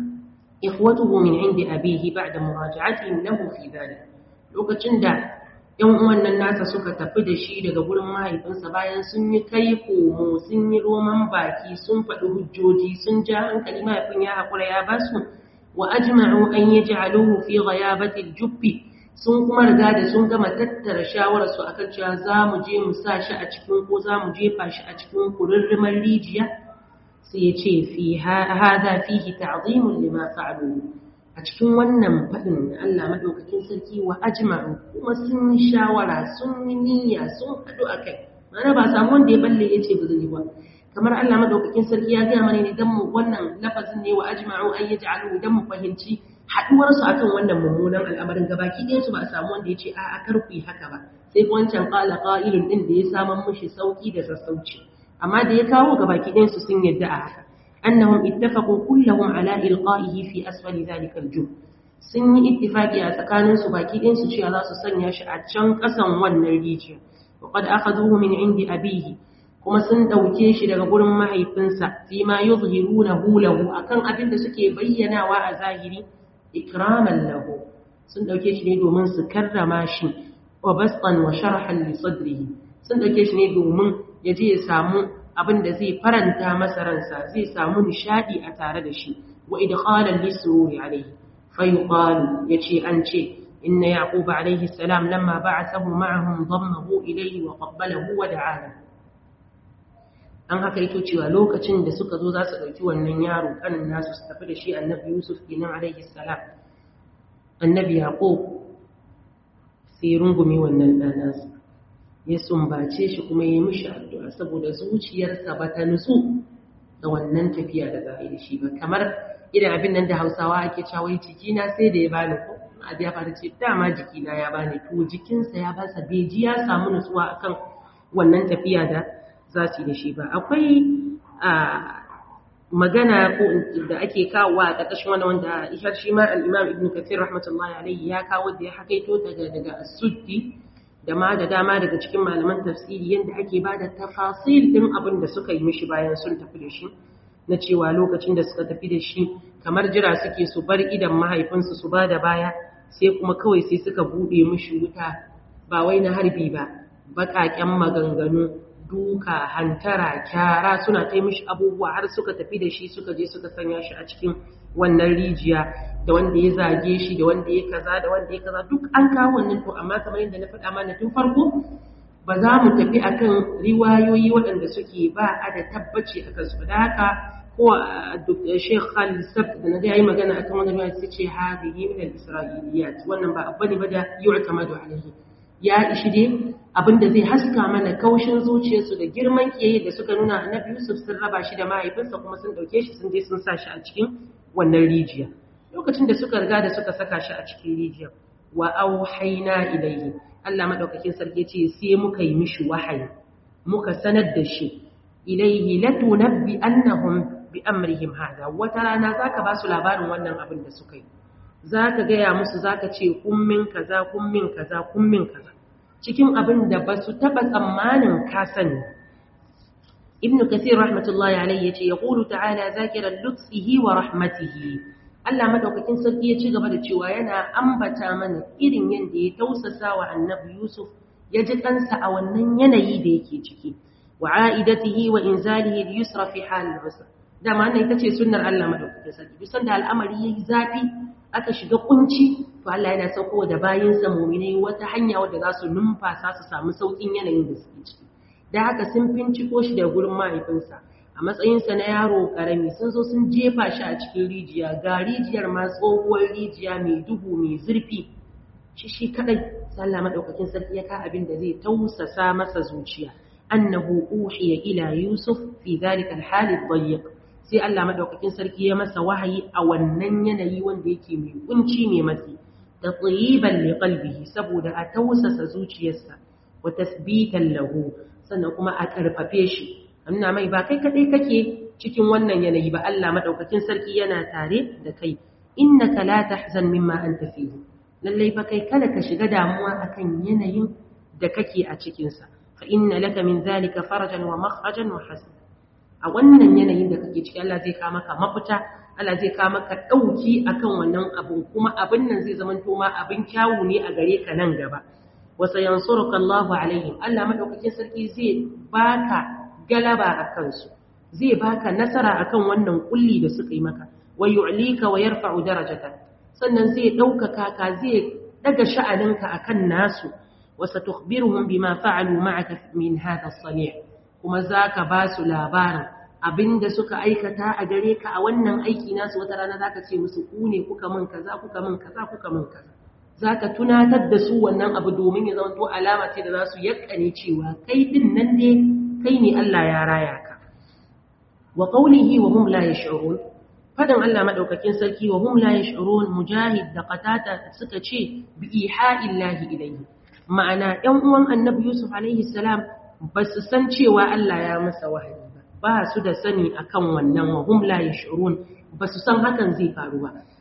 ikhwatuhu min indi abihi ba'da muraja'atihim lahu fi dhalik lokacin da ‘yan uwan nan nasa suka tafi da shi daga gurin mahaifinsa bayan sun yi kai komo sun yi roman baki sun faɗi hujjoji sun ja hankali mahaifin ya haƙura ya ba su wa ajma'u an yi ja'aluhu fi ghayabatil jubbi sun kuma riga da sun gama tattara shawararsu akan cewa za mu je mu sa shi a cikin ko za mu jefa shi a cikin kururrumar rijiya sai ya ce fi hada fihi ta'zimun lima fa'alu a cikin wannan faɗin Allah maɗaukakin sarki wa ajma'u kuma sun yi shawara sun yi niyya sun haɗu a kai mana ba samu wanda ya balle ya ce ba zai ba kamar Allah maɗaukakin sarki ya gaya mana ne don mu wannan lafazin ne wa ajma'u an yi ja'alu don mu fahimci haɗuwarsu akan wannan mummunan al'amarin gabaki ɗaya su ba a samu wanda ya ce a'a kar ku yi haka ba sai wancan ƙala ƙa'ilun ɗin da ya saman mushi sauƙi da sassauci amma da ya kawo gabaki ɗayansu sun yadda a haka أنهم اتفقوا كلهم على إلقائه في أسفل ذلك الجب sun yi ittifaqi a tsakanin su baki ɗin su cewa za su sanya shi a can ƙasan wannan rijiya wa qad akhadhuhu min indi abihi kuma sun dauke shi daga gurin mahaifinsa fi ma yuzhirunahu lahu akan abin da suke bayyanawa a zahiri ikraman lahu sun dauke shi ne domin su karrama shi wa bastan wa sharhan li sadrihi sun dauke shi ne domin ya je ya samu abin da zai faranta masa ransa zai samu nishadi a tare da shi wa idkhalan lisururi alayhi fa yuqalu yace an ce inna yaqub alayhi salam lamma ba'athahu ma'ahum dammahu ilayhi wa qabbalahu wa da'ala an haka yake cewa lokacin da suka zo za su dauki wannan yaro kanin nasu su tafi da shi annabi yusuf kenan alayhi salam annabi yaqub sai rungume wannan ɗanansa ya sumbace shi kuma ya yi mishi addu'a saboda zuciyarsa ba ta nutsu da wannan tafiya da za a yi da shi ba kamar irin abin nan da hausawa ake cawai jikina sai da ya bani ko abu ya fara ce dama jikina ya bani to jikinsa ya basa beji ya samu nutsuwa akan wannan tafiya da za su yi da shi ba akwai magana ko da ake kawowa a ƙarƙashin wani wanda ishar shi ma al'imam ibn kathir rahmatullahi alaihi ya kawo da ya hakaito daga daga asuddi da ma da dama daga cikin malaman tafsiri yadda ake ba da tafasil ɗin abin da suka yi mishi bayan sun tafi da shi na cewa lokacin da suka tafi da shi kamar jira suke su bar idan mahaifinsu su ba da baya sai kuma kawai sai suka buɗe mishi wuta ba wai na harbi ba baƙaƙen maganganu duka hantara kyara suna ta mishi abubuwa har suka tafi da shi suka je suka sanya shi a cikin wannan rijiya da wanda ya zage shi da wanda ya kaza da wanda ya kaza duk an kawo wannan to amma kamar yadda na faɗa mana tun farko ba za mu tafi akan riwayoyi waɗanda suke ba a da tabbaci akan su da haka ko Sheikh Khalid Sabt da na ga yayi magana akan wannan riwaya sai ce hadihi min al-isra'iliyat wannan ba abu ne ba da yu'tamadu alaihi ya ishi dai abinda zai haska mana kaushin zuciyarsu da girman kiyaye da suka nuna annabi Yusuf sun raba shi da mahaifinsa kuma sun dauke shi sun je sun sa shi a cikin wannan rijiya lokacin da suka riga da suka saka shi a cikin rijiya wa auhayna ilayhi Allah madaukakin sarki ce sai muka yi mishi wahayi muka sanar da shi ilayhi latunabbi annahum bi amrihim hada wata rana zaka ba su labarin wannan abin da suka yi zaka gaya musu zaka ce kummin kaza kummin kaza kummin kaza cikin abin da ba su taɓa tsammanin ka sani ibn kasir rahmatullahi alaihi yace yaqulu ta'ala zakiran lutfihi wa rahmatihi Allah madaukakin sarki ya ci gaba da cewa yana ambata mana irin yanda ya tausasa wa annabi Yusuf ya ji kansa a wannan yanayi da yake ciki wa aidatihi wa inzalihi li yusra fi hal al-usr dama wannan ita ce sunnar Allah madaukakin sarki duk sanda al'amari yayi zafi aka shiga kunci to Allah yana sauko da bayinsa muminai wata hanya wadda za su numfasa su samu saukin yanayin da suke ciki da haka sun finciko shi da gurin mahaifinsa a matsayinsa na yaro karami sun zo sun jefa shi a cikin rijiya ga rijiyar ma tsohuwar rijiya mai duhu mai zurfi shi shi kadai sallah madaukakin sarki ya ka abin da zai tausasa masa zuciya annahu uhiya ila yusuf fi dhalika al-hal ad-dayyiq sai Allah madaukakin sarki ya masa wahayi a wannan yanayi wanda yake mai kunci mai matsi da tsayiban li qalbihi saboda a tausasa zuciyarsa wa tasbitan lahu sannan kuma a karfafe shi amma mai ba kai kadai kake cikin wannan yanayi ba Allah madaukakin sarki yana tare da kai innaka la tahzan mimma anta fihi lalle fa kai kada ka shiga damuwa akan yanayin da kake a cikin sa fa inna laka min zalika farajan wa makhrajan wa hasana a wannan yanayin da kake ciki Allah zai kawo maka mafita Allah zai kawo maka dauki akan wannan abun kuma abin nan zai zama to ma abin kyawu ne a gare ka nan gaba wa sayansuruka Allahu alaihim Allah madaukakin sarki zai baka galaba akan su zai baka nasara akan wannan kulli da suka yi maka wa yu'lika wa yarfa'u darajatan sannan zai daukaka ka zai daga sha'aninka akan nasu wa satukhbiruhum bima fa'alu ma'aka min hadha as-sani' kuma za ka ba su labarin abinda suka aikata a gare ka a wannan aiki nasu wata rana za ka ce musu ku ne kuka min kaza kuka min kaza kuka min kaza za ka tunatar da su wannan abu domin ya zama to alama ce da za su yakkane cewa kai din nan ne kai ne Allah ya raya ka wa qawlihi wa hum la yash'urun fadan Allah madaukakin sarki wa hum la yash'urun mujahid da qatata suka ce bi iha'illahi ilayhi ma'ana ɗan uwan annabi yusuf alaihi salam ba su san cewa Allah ya masa wahayi ba ba su da sani akan wannan wa hum la yash'urun ba su san hakan zai faru ba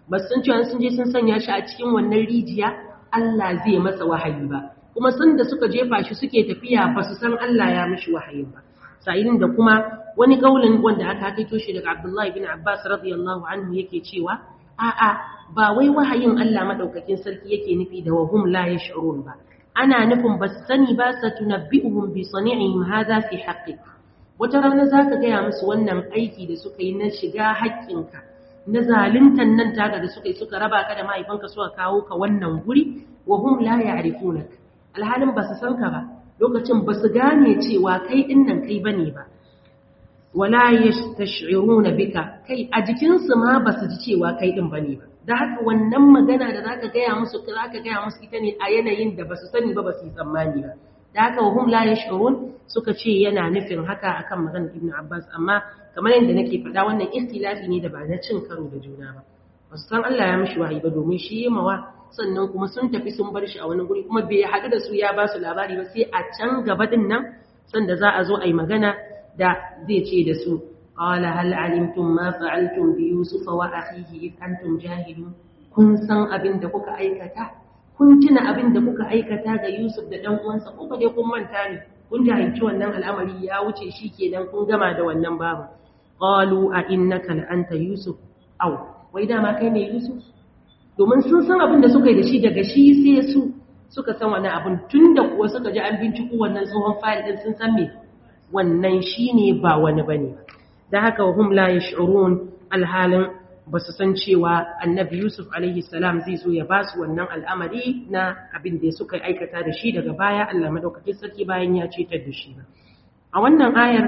ba sun cewa sun je sun sanya shi a cikin wannan rijiya Allah zai masa wahayi ba kuma sun da suka jefa shi suke tafiya ba su san Allah ya mishi wahayi ba sa'ilin da kuma wani kaulin wanda aka kaito shi daga Abdullah ibn Abbas radiyallahu anhu yake cewa a'a ba wai wahayin Allah madaukakin sarki yake nufi da wahum la yash'urun ba ana nufin ba su sani ba sa tunabbi'uhum bi sani'ihim hadha fi haqqi wata rana zaka gaya musu wannan aiki da suka yi na shiga haƙƙinka na zaluntan nan taga da suka yi suka raba ka da mahaifanka suka kawo ka wannan guri wa hum la ya'rifunak alhalin ba su san ka ba lokacin ba su gane cewa kai din nan kai bane ba wala yastash'iruna bika kai a jikin su ma ba su ji cewa kai din bane ba da haka wannan magana da zaka gaya musu zaka gaya musu ita ne a yanayin da ba su sani ba ba su yi tsammani ba da haka wa hum la yash'urun suka ce yana nufin haka akan maganar Ibn Abbas amma kamar yadda nake faɗa wannan ikhtilafi ne da ba na cin karo da juna ba wasu san Allah ya mishi wahayi ba domin shi yi mawa sannan kuma sun tafi sun bar shi a wani guri kuma bai haɗu da su ya ba su labari ba sai a can gaba din nan sanda za a zo a yi magana da zai ce da su qala hal alimtum ma fa'altum bi yusuf wa akhihi id antum jahilun kun san abin da kuka aikata kun tuna abin da kuka aikata ga Yusuf da ɗan uwansa ko dai kun manta ne kun jahilci wannan al'amari ya wuce shi kenan kun gama da wannan babu qalu a innaka la anta yusuf aw wai dama kai ne yusuf domin sun san abin da suka yi da shi daga shi sai su suka san wannan abin tunda kuwa suka ji an binciko wannan tsohon fayil din sun san me wannan shine ba wani bane dan haka hum la yash'urun alhalin ba su san cewa annabi Yusuf alaihi salam zai zo ya ba su wannan al'amari na abin da suka aikata da shi daga baya Allah madaukakin sarki bayan ya cetar da shi ba. A wannan ayar,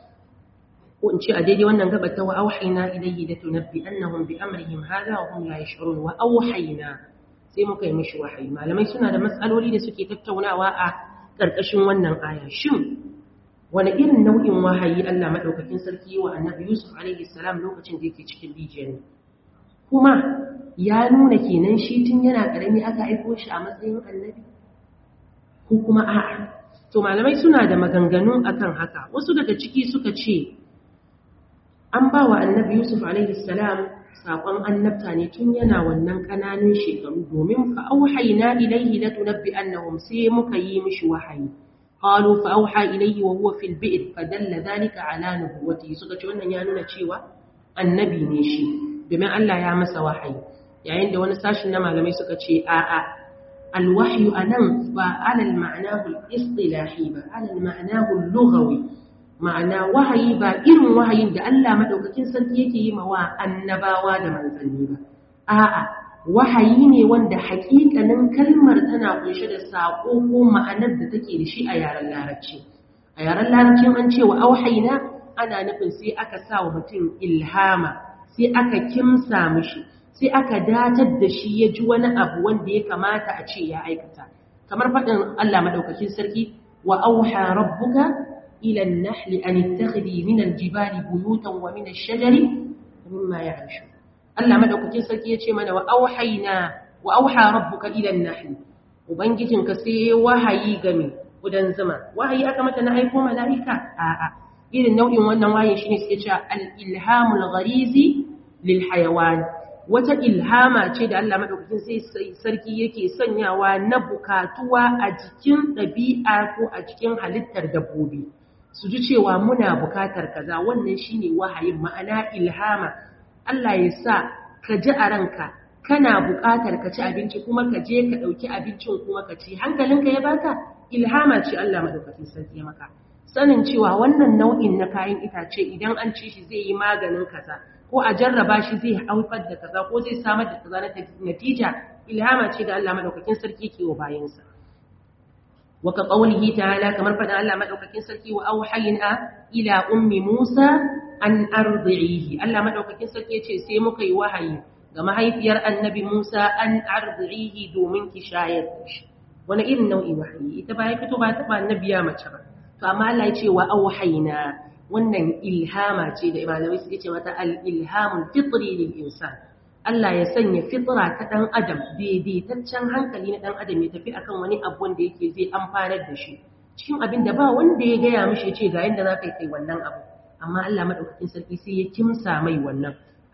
ko in ce a daidai wannan gabar ta wa auhaina ilayhi da tunabbi annahum bi amrihim hadha wa hum la yash'urun wa auhaina sai muka yi mishi wahayi malamai suna da matsaloli da suke tattaunawa a ƙarƙashin wannan aya shin wani irin nau'in wahayi Allah maɗaukakin sarki wa annabi Yusuf alaihi salam lokacin da yake cikin rijiyar ne kuma ya nuna kenan shi tun yana ƙarami aka aiko shi a matsayin annabi ko kuma a'a to malamai suna da maganganu akan haka wasu daga ciki suka ce an ba wa annabi Yusuf alaihi salam saƙon annabta ne tun yana wannan ƙananan shekaru domin fa auhayna ilaihi latunabbi annahum sai muka yi mishi wahayi قالوا فأوحى إليه وهو في البئر فدل ذلك على نبوته suka ce wannan ya nuna cewa annabi ne shi domin Allah ya masa wahayi yayin da wani sashin na malamai suka ce a'a alwahyu anan ba alal ma'nahu al-istilahi ba alal ma'nahu al-lughawi ma'ana wahayi ba irin wahayin da Allah madaukakin sarki yake yi mawa annabawa da manzanni ba a'a wahayi ne wanda hakikanin kalmar tana kunshe da saƙo ko ma'anar da take da shi a yaren larabci a yaren larabcin an ce wa auhaina ana nufin sai aka sa wa mutum ilhama sai aka kimsa mishi sai aka datar da shi ya ji wani abu wanda ya kamata a ce ya aikata kamar faɗin Allah madaukakin sarki wa auha rabbuka ila an-nahli an ittakhidhi min al-jibali buyutan wa min ash-shajari mimma ya'rishun Allah madaukakin sarki ya ce mana wa auhayna wa auha rabbuka ila an-nahl ubangijinka sai wahayi game gudan zuma wahayi aka mata na aiko malaika a'a irin nau'in wannan wahayi shine suke cewa al-ilhamul gharizi lil hayawan wata ilhama ce da Allah madaukakin sai sarki yake sanyawa na bukatuwa a jikin ɗabi'a ko a cikin halittar dabbobi su ji cewa muna bukatar kaza wannan shine wahayin ma'ana ilhama Allah ya sa ka ji a ranka kana buƙatar ka ci abinci kuma ka je ka ɗauki abincin kuma ka ci hankalinka ya baka ilhama ce Allah madaukakin sarki ya maka sanin cewa wannan nau'in na kayan itace idan an ci shi zai yi maganin kaza ko a jarraba shi zai haifar da kaza ko zai samar da kaza na natija ilhama ce da Allah madaukakin sarki ke wa bayansa wa ka qawlihi ta'ala kamar faɗin Allah madaukakin sarki wa auhayna ila ummi Musa an arzi'ihi Allah madaukakin sarki yace sai muka yi wahayi ga mahaifiyar annabi Musa an arzi'ihi domin ki shayar da shi wani irin nau'i wahayi ita ba ya fito ba ta ba annabiya mace ba to amma Allah ya ce wa auhayna wannan ilhama ce da malamai suke ce mata al-ilhamul fitri lil insan Allah ya sanya fitra ta dan adam daidaitaccen hankali na dan adam ya tafi akan wani abu wanda yake zai amfanar da shi cikin abin da ba wanda ya gaya mishi ya ce ga yanda za ka yi kai wannan abu amma Allah madaukakin sarki sai ya kimsa mai wannan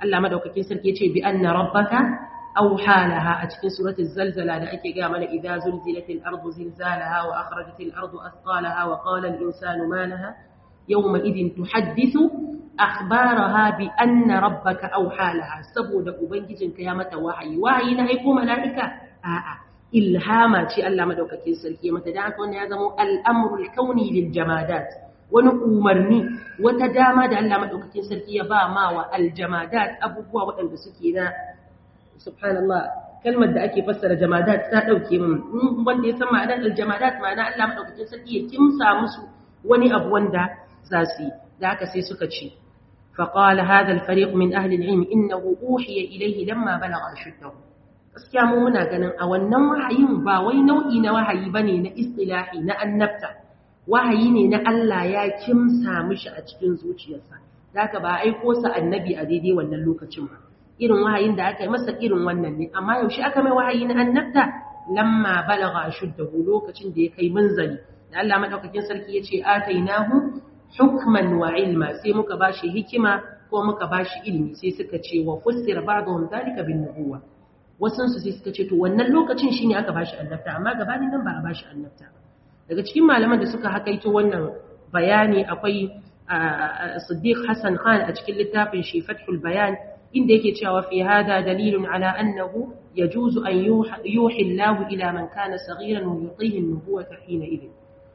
Allah madaukakin sarki yace bi anna rabbaka awha laha a cikin suratul zalzala da ake ga mana idza zulzilatil ardu zilzalaha wa akhrajatil ardu athqalaha wa qala al insanu ma laha yawma idin tuhaddithu akhbaraha bi anna rabbaka awha laha saboda ubangijinka ya mata wahayi wahayi na aiko mala'ika a'a ilhama ce Allah madaukakin sarki mata da haka wannan ya zama al'amrul kauni lil jamadat wani umarni wata dama da Allah madaukakin sarki ya ba ma wa aljamadat abubuwa waɗanda suke na subhanallah kalmar da ake fassara jamadat ta dauke min wanda ya san ma'anar aljamadat ma'ana Allah madaukakin sarki ya kimsa musu wani abu wanda za su yi da haka sai suka ce فقال هذا الفريق من أهل العلم إنه أوحي إليه لما بلغ أشده gaskiya mu muna ganin a wannan wahayin ba wai nau'i na wahayi bane na istilahi na annabta wahayi ne na Allah ya kimsa mishi a cikin zuciyarsa haka ba aiko sa annabi a daidai wannan lokacin ba irin wahayin da aka yi masa irin wannan ne amma yaushe aka mai wahayi na annabta lamma balagha ashuddahu lokacin da ya kai munzali da Allah madaukakin sarki yace atainahu hukman wa ilma sai muka bashi hikima ko muka bashi ilimi sai suka ce wa fussira ba'dhum zalika bin nubuwah wasansu sai suka ce to wannan lokacin shi ne aka ba shi annabta amma gabanin nan ba a ba shi annabta daga cikin malaman da suka hakaito wannan bayani akwai siddiq hassan khan a cikin littafin shi fathul bayan inda yake cewa fi hada dalilun ala annahu yajuzu an yuhi Allah ila man kana saghiran wa yutihi an-nubuwata hina idin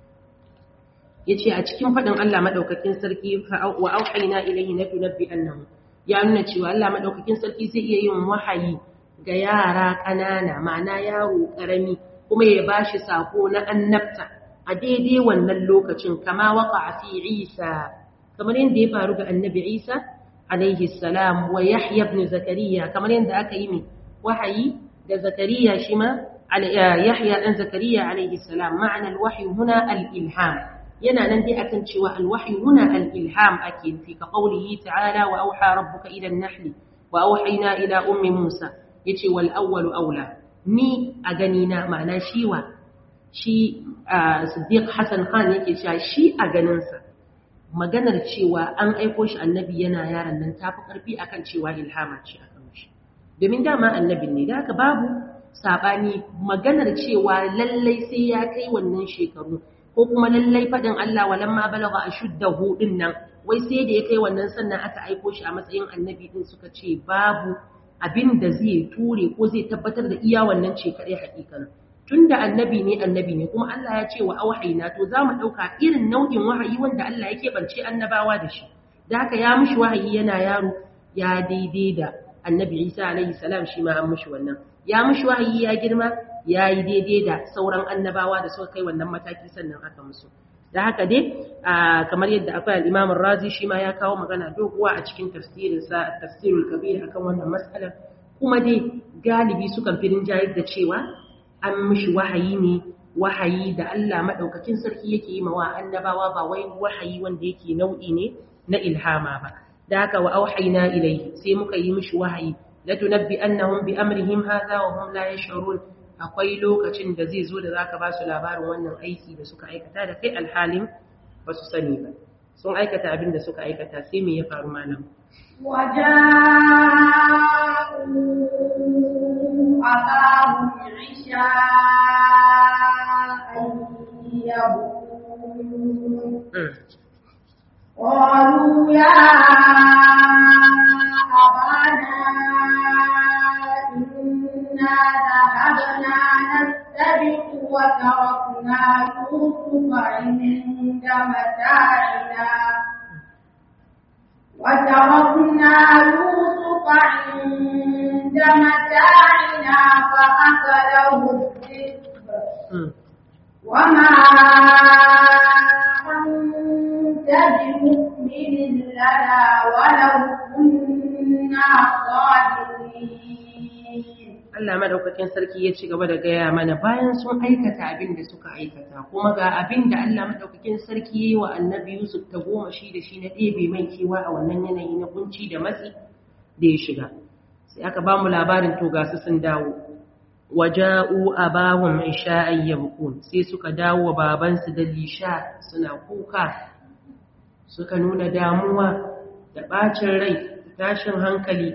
yace a cikin fadin Allah madaukakin sarki wa auhayna ilayhi natunabbi annahu ya nuna cewa Allah madaukakin sarki zai iya yin wahayi ga yara ƙanana ma'ana yaro ƙarami kuma ya ba shi sako na annabta a daidai wannan lokacin kama waka a fi isa kamar yadda ya faru ga annabi isa alaihi salam wa yahya ibn zakariya kamar yadda aka yi mai wahayi da zakariya shi ma yahya dan zakariya alaihi salam ma'ana alwahyi huna al-ilham yana nan dai akan cewa alwahyi huna al-ilham ake fi ka qawlihi ta'ala wa auha rabbuka ila an-nahl wa auhayna ila ummi musa ya ce wal'awwalu aula ni a ganina ma'ana shiwa shi siddiq hassan khan yake cewa shi a ganinsa maganar cewa an aiko shi annabi yana yaran nan ta fi ƙarfi akan cewa ilhama ce a kan shi domin dama annabin ne da haka babu saɓani maganar cewa lallai sai ya kai wannan shekaru ko kuma lallai faɗin Allah walan ma balaga a shudda hudun nan wai sai da ya kai wannan sannan aka aiko shi a matsayin annabi din suka ce babu abin da zai ture ko zai tabbatar da iya wannan ce kaɗai haƙiƙan tun da annabi ne annabi ne kuma Allah ya ce wa auhaina to za mu ɗauka irin nau'in wahayi wanda Allah ya keɓance annabawa da shi da haka ya mushi wahayi yana yaro ya daidai da annabi Isa alaihi salam shi ma an mushi wannan ya mushi wahayi ya girma ya yi daidai da sauran annabawa da suka kai wannan mataki sannan aka musu da haka dai kamar yadda akwai al-Imam razi shi ma ya kawo magana doguwa a cikin tafsirinsa tafsirul kabir akan wannan mas'alar kuma dai galibi sukan firin jayar da cewa an mishi wahayi ne wahayi da Allah madaukakin sarki yake yi mawa annabawa ba wai wahayi wanda yake nau'i ne na ilhama ba da haka wa auhayna ilayhi sai muka yi mishi wahayi la tunabbi annahum bi amrihim hadha wa hum la yash'urun akwai lokacin da zai zo da zaka ba su labarin wannan aiki da suka aikata da kai alhalin ba su sani ba sun aikata abin da suka aikata sai me ya faru malam وجاءوا أباهم عشاء يبكون قالوا يا أبانا إنا ذهبنا نستبق وتركنا يوسف عند متاعنا وتركنا يوسف عند متاعنا فأكله الذئب وما أنت بمؤمن لنا ولو كنا صادقين Allah madaukakin sarki ya ci gaba da gaya mana bayan sun aikata abin da suka aikata kuma ga abin da Allah madaukakin sarki ya yi wa annabi Yusuf ta goma shi da shi na ɗebe mai kewa a wannan yanayi na kunci da matsi da ya shiga sai aka ba mu labarin to ga su sun dawo waja'u abahum isha'an yabkun sai suka dawo wa babansu da lisha suna kuka suka nuna damuwa da bacin rai tashin hankali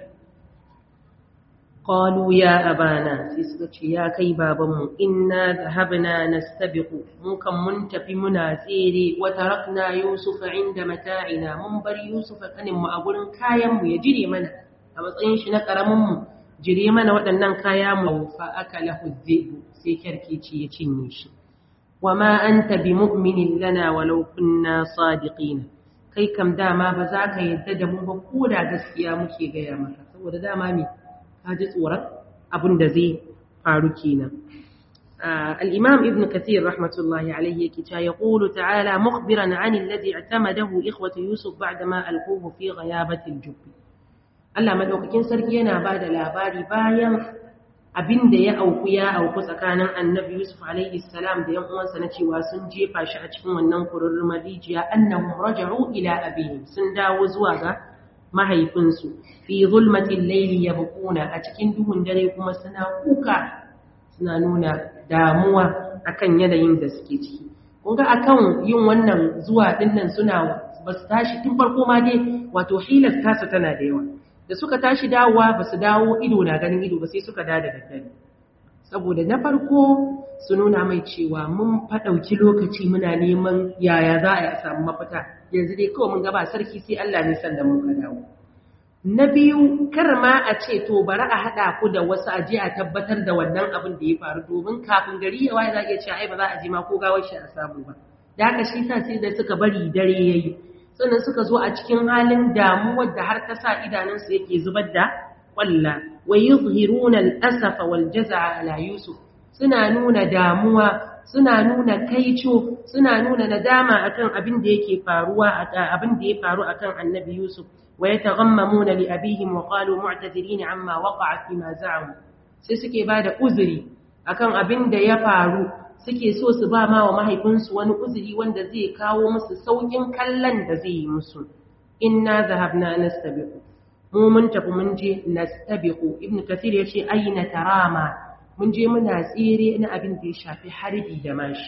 qalu ya abana sai suka ce ya kai babanmu inna dhahabna nastabiqu mun kan mun tafi muna tsere wa tarakna yusuf inda mata'ina mun bar yusuf kanin mu a gurin kayan mu ya jire mana a matsayin shi na karamin mu jire mana waɗannan kaya mu fa akalahu dhibu sai kyarkeci ya cinye shi wa ma anta bimu'minin lana walau kunna sadiqina kai kam dama ba za ka yadda da mu ba ko da gaskiya muke gaya maka saboda dama me ka ji tsoron abin da zai faru kenan الإمام ابن كثير رحمة الله عليه كتا يقول تعالى مخبرا عن الذي اعتمده إخوة يوسف بعدما ألقوه في غيابة الجب Allah madaukakin sarki yana ba da labari bayan abin da ya auku ya auku tsakanin annabi Yusuf alaihi salam da yan uwansa na cewa sun jefa shi a cikin wannan kururrun rijiya annahum raja'u ila abihim sun dawo zuwa ga mahaifinsu fi zulmatil layli yabquna a cikin duhun dare kuma suna kuka suna nuna damuwa akan yanayin da suke ciki kun ga akan yin wannan zuwa dinnan suna ba su tashi tun farko ma dai wato hilar tasa tana da yawa da suka tashi dawowa ba su dawo ido na ganin ido ba sai suka da da daddare saboda na farko su nuna mai cewa mun faɗauki lokaci muna neman yaya za a yi a samu mafita yanzu dai kawai mun gaba sarki sai Allah ne sannan muka dawo na biyu kar ma a ce to bari a haɗa ku da wasu a je a tabbatar da wannan abin da ya faru domin kafin gari ya waye za a iya cewa ai ba za a je ma ko gawar shi a samu ba da haka shi sa sai da suka bari dare yayi sannan suka zo a cikin halin damuwar da har ta sa idanunsu yake zubar da kwalla wa yuzhiruna al-asafa wal jaz'a ala yusuf suna nuna damuwa suna nuna kaico suna nuna nadama akan abin da yake faruwa abin da ya faru akan annabi yusuf wa yataghammamuna li abihim wa qalu mu'tadirin amma waqa'a fi ma za'amu sai suke bada uzuri akan abin da ya faru suke so su ba ma wa mahaifinsu wani uzuri wanda zai kawo musu saukin kallon da zai yi musu inna zahabna nastabiqu mu mun tafi mun je nastabiqu ibnu kathir yace ayna tarama mun je muna tsere na abin da ya shafi harbi da mashi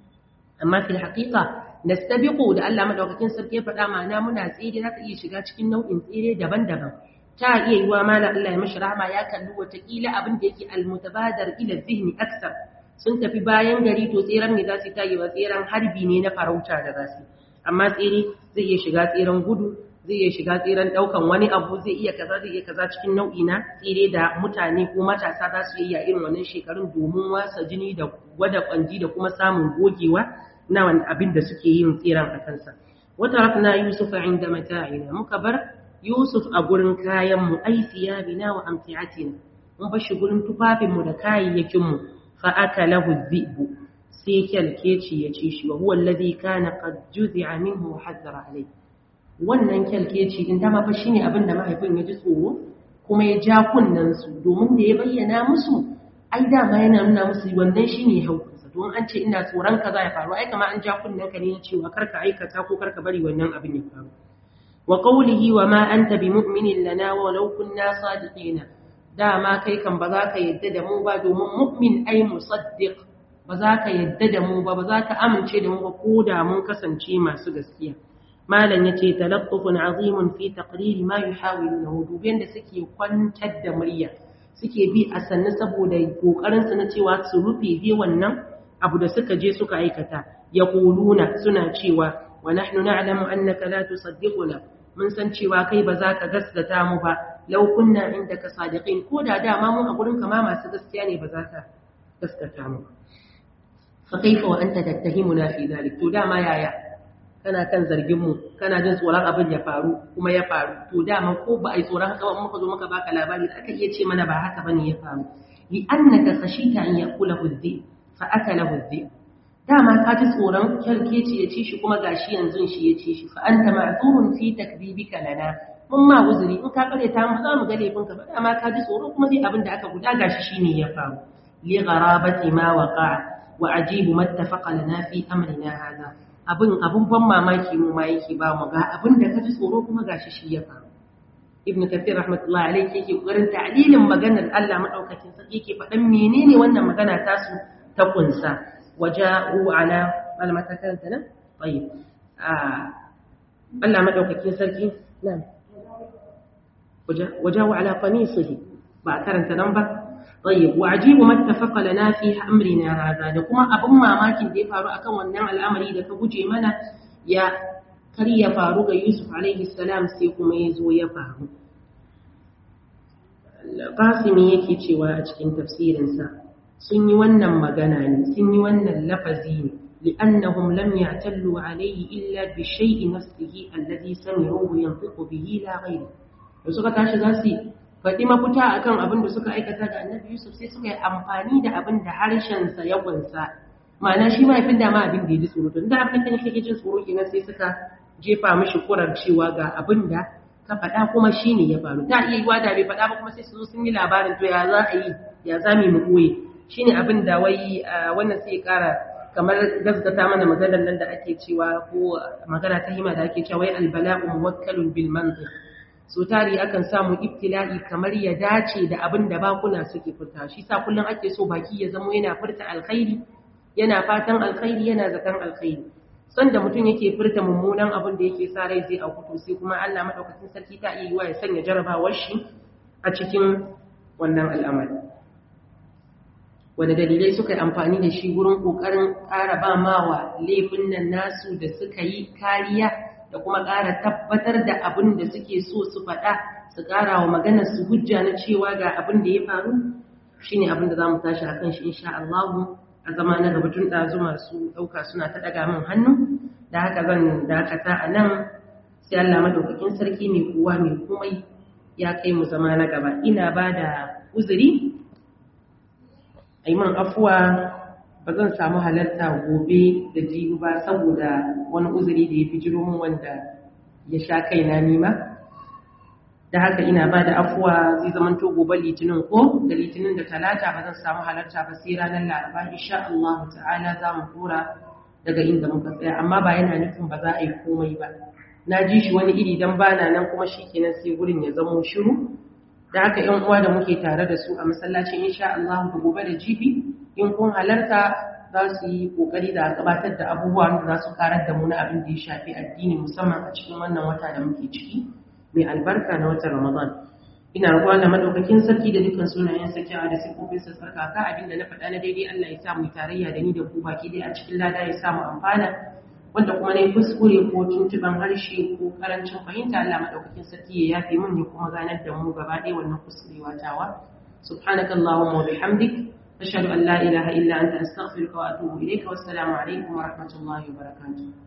amma fil haqiqa nastabiqu da Allah madaukakin sarki ya faɗa mana muna tsere za ta iya shiga cikin nau'in tsere daban-daban ta iya yiwa mala Allah ya mashi rahama ya kalli wata kila abin da yake almutabadar ila zihni aksar sun tafi bayan gari to tseren ne za su ta yi wa tseren harbi ne na farauta da za su amma tsere zai iya shiga tseren gudu zai iya shiga tseren daukan wani abu zai iya kaza zai iya kaza cikin nau'i na tsere da mutane ko matasa za su yi a irin wannan shekarun domin wasa jini da gwada kwanji da kuma samun gogewa na wani abin da suke yin tseren a kansa wata rafna yusuf inda mata'ina muka bar yusuf a gurin kayan mu ai siyabina wa amtiatina mun bar shi gurin tufafinmu da kayayyakin mu فأكله الذئب سيكل كيتشي يتشيشي وهو الذي كان قد جزع منه وحذر عليه wannan kyalkeci din dama fa shine abin da mahaifin ya ji tsoro kuma ya ja kunnen su domin da ya bayyana musu ai dama yana nuna musu wannan shine haukunsa don an ce ina tsoron kaza ya faru ai kamar an ja kunnen ka ne cewa karka aikata ko karka bari wannan abin ya faru wa qawlihi wa ma anta bimu'minin lana wa law kunna sadiqina dama kai kan ba za ka yadda da mu ba domin mu'min ai musaddiq ba za ka yadda da mu ba ba za ka amince da mu ba ko da mun kasance masu gaskiya malam yace talaqqufun azimun fi taqrir ma yuhawilunahu dubiyan da suke kwantar da murya suke bi a sannu saboda kokarin su na cewa su rufe bi wannan abu da suka je suka aikata yaquluna suna cewa wa nahnu na'lamu annaka la tusaddiquna mun san cewa kai ba za ka gaskata mu ba lau kunna indaka sadiqin ko da dama mu a gurin kama masu gaskiya ne ba za ka gaskata mu fa kaifa wa anta tattahimuna fi dhalik to dama yaya kana kan zargin mu kana jin tsoron abin ya faru kuma ya faru to dama ko ba ai tsoron haka ba muka zo muka baka labari da aka iya ce mana ba haka bane ya faru li annaka khashita an yakulahu dhi fa akalahu dhi dama ka ji tsoron kyalkeci ya ci shi kuma gashi yanzu shi ya ci shi fa anta ma'zurun fi takdibika lana mun ma uzuri in ka kare ta mu za mu ga laifin ka ba dama ka ji tsoro kuma dai abin da aka guda gashi shine ya faru li gharabati ma waqa'a wa ajibu mattafaqa lana fi amrina hadha abin abun ban mamaki mu ma yake ba mu ga abin da ka ji tsoro kuma gashi shi ya faru ibn kathir rahmatullahi alayhi yake kokarin ta'lilin maganar Allah madaukakin sarki yake faɗan menene wannan magana tasu ta kunsa waja'u ala malmata kanta nan tayyib Allah madaukakin sarki nan wajahu ala qamisihi ba karanta nan ba طيب وعجيب ما اتفق لنا في امرنا هذا da kuma abin mamakin da ya faru akan wannan al'amari da ka guje mana ya kar ya faru ga Yusuf alaihi salam sai kuma ya zo ya faru Qasimi yake cewa a cikin tafsirinsa sun yi wannan magana ne sun yi wannan lafazi ne li'annahum lam ya'tallu alayhi illa bi shay'i nafsihi alladhi sami'uhu yantiqu bihi la ghayri da suka tashi za su faɗi mafita akan abin da suka aikata ga annabi Yusuf sai suka yi amfani da abin da harshensa ya kunsa ma'ana shi mahaifin da ma abin da ya ji tsoro tun da abin da kake jin tsoro kenan sai suka jefa mishi kurar cewa ga abin da ka faɗa kuma shi ne ya faru ta iya yiwa da bai faɗa ba kuma sai su zo sun yi labarin to ya za a yi ya za mu ɓoye shi ne abin da wai wannan sai ƙara kamar gaskata mana maganar nan da ake cewa ko magana ta hima da ake cewa wai albala'u muwakkalun bil mantiq so tari akan samu ibtila'i kamar ya dace da abin da bakuna suke furta shi sa kullum ake so baki ya zamo yana furta alkhairi yana fatan alkhairi yana zaton alkhairi sanda mutum yake furta mummunan abin da yake sa rai zai auku sai kuma Allah madaukakin sarki ta iya yiwa ya sanya jarabawar shi a cikin wannan al'amari wanda dalilai suka yi amfani da shi wurin kokarin ƙara ba mawa laifin nan nasu da suka yi kariya da kuma ƙara tabbatar da abin da suke so su faɗa su ƙara wa maganar su hujja na cewa ga abin da ya faru shine abin da za mu tashi akan shi insha Allah a zama na gaba tun ɗazu masu ɗauka suna ta ɗaga min hannu da haka zan dakata a nan sai Allah madaukakin sarki mai kowa mai komai ya kai mu zama na gaba ina ba da uzuri a yi man afuwa ba zan samu halarta gobe da jibi ba saboda wani uzuri da ya fi jiro min wanda ya sha kaina nima da haka ina ba da afuwa zai zamanto gobe litinin ko da litinin da talata ba zan samu halarta ba sai ranar laraba insha Allah ta'ala za mu tura daga inda muka tsaya amma ba yana nufin ba za a yi komai ba na ji shi wani iri dan bana nan kuma shikenan sai gurin ya zamo shiru da haka yan uwa da muke tare da su a masallacin insha Allah da gobe da jibi in kun halarta za su yi kokari da gabatar da abubuwan da za su karar da mu na abin da ya shafi addini musamman a cikin wannan wata da muke ciki mai albarka na watan Ramadan. Ina roƙon da madaukakin sarki da dukkan sunayen sarki a da sifofin sa sarkaka abin da na faɗa na daidai Allah ya sa mu tarayya da ni da ku baki dai a cikin lada ya sa mu amfana wanda kuma na yi kuskure ko tuntuban harshe ko karancin fahimta Allah madaukakin sarki ya yafe mun ya kuma ganar da mu gaba ɗaya wannan kuskurewa tawa subhanakallahumma wa bihamdik ashhadu an la ilaha illa anta astaghfiruka wa atubu ilayka wassalamu alaikum wa rahmatullahi wa barakatuh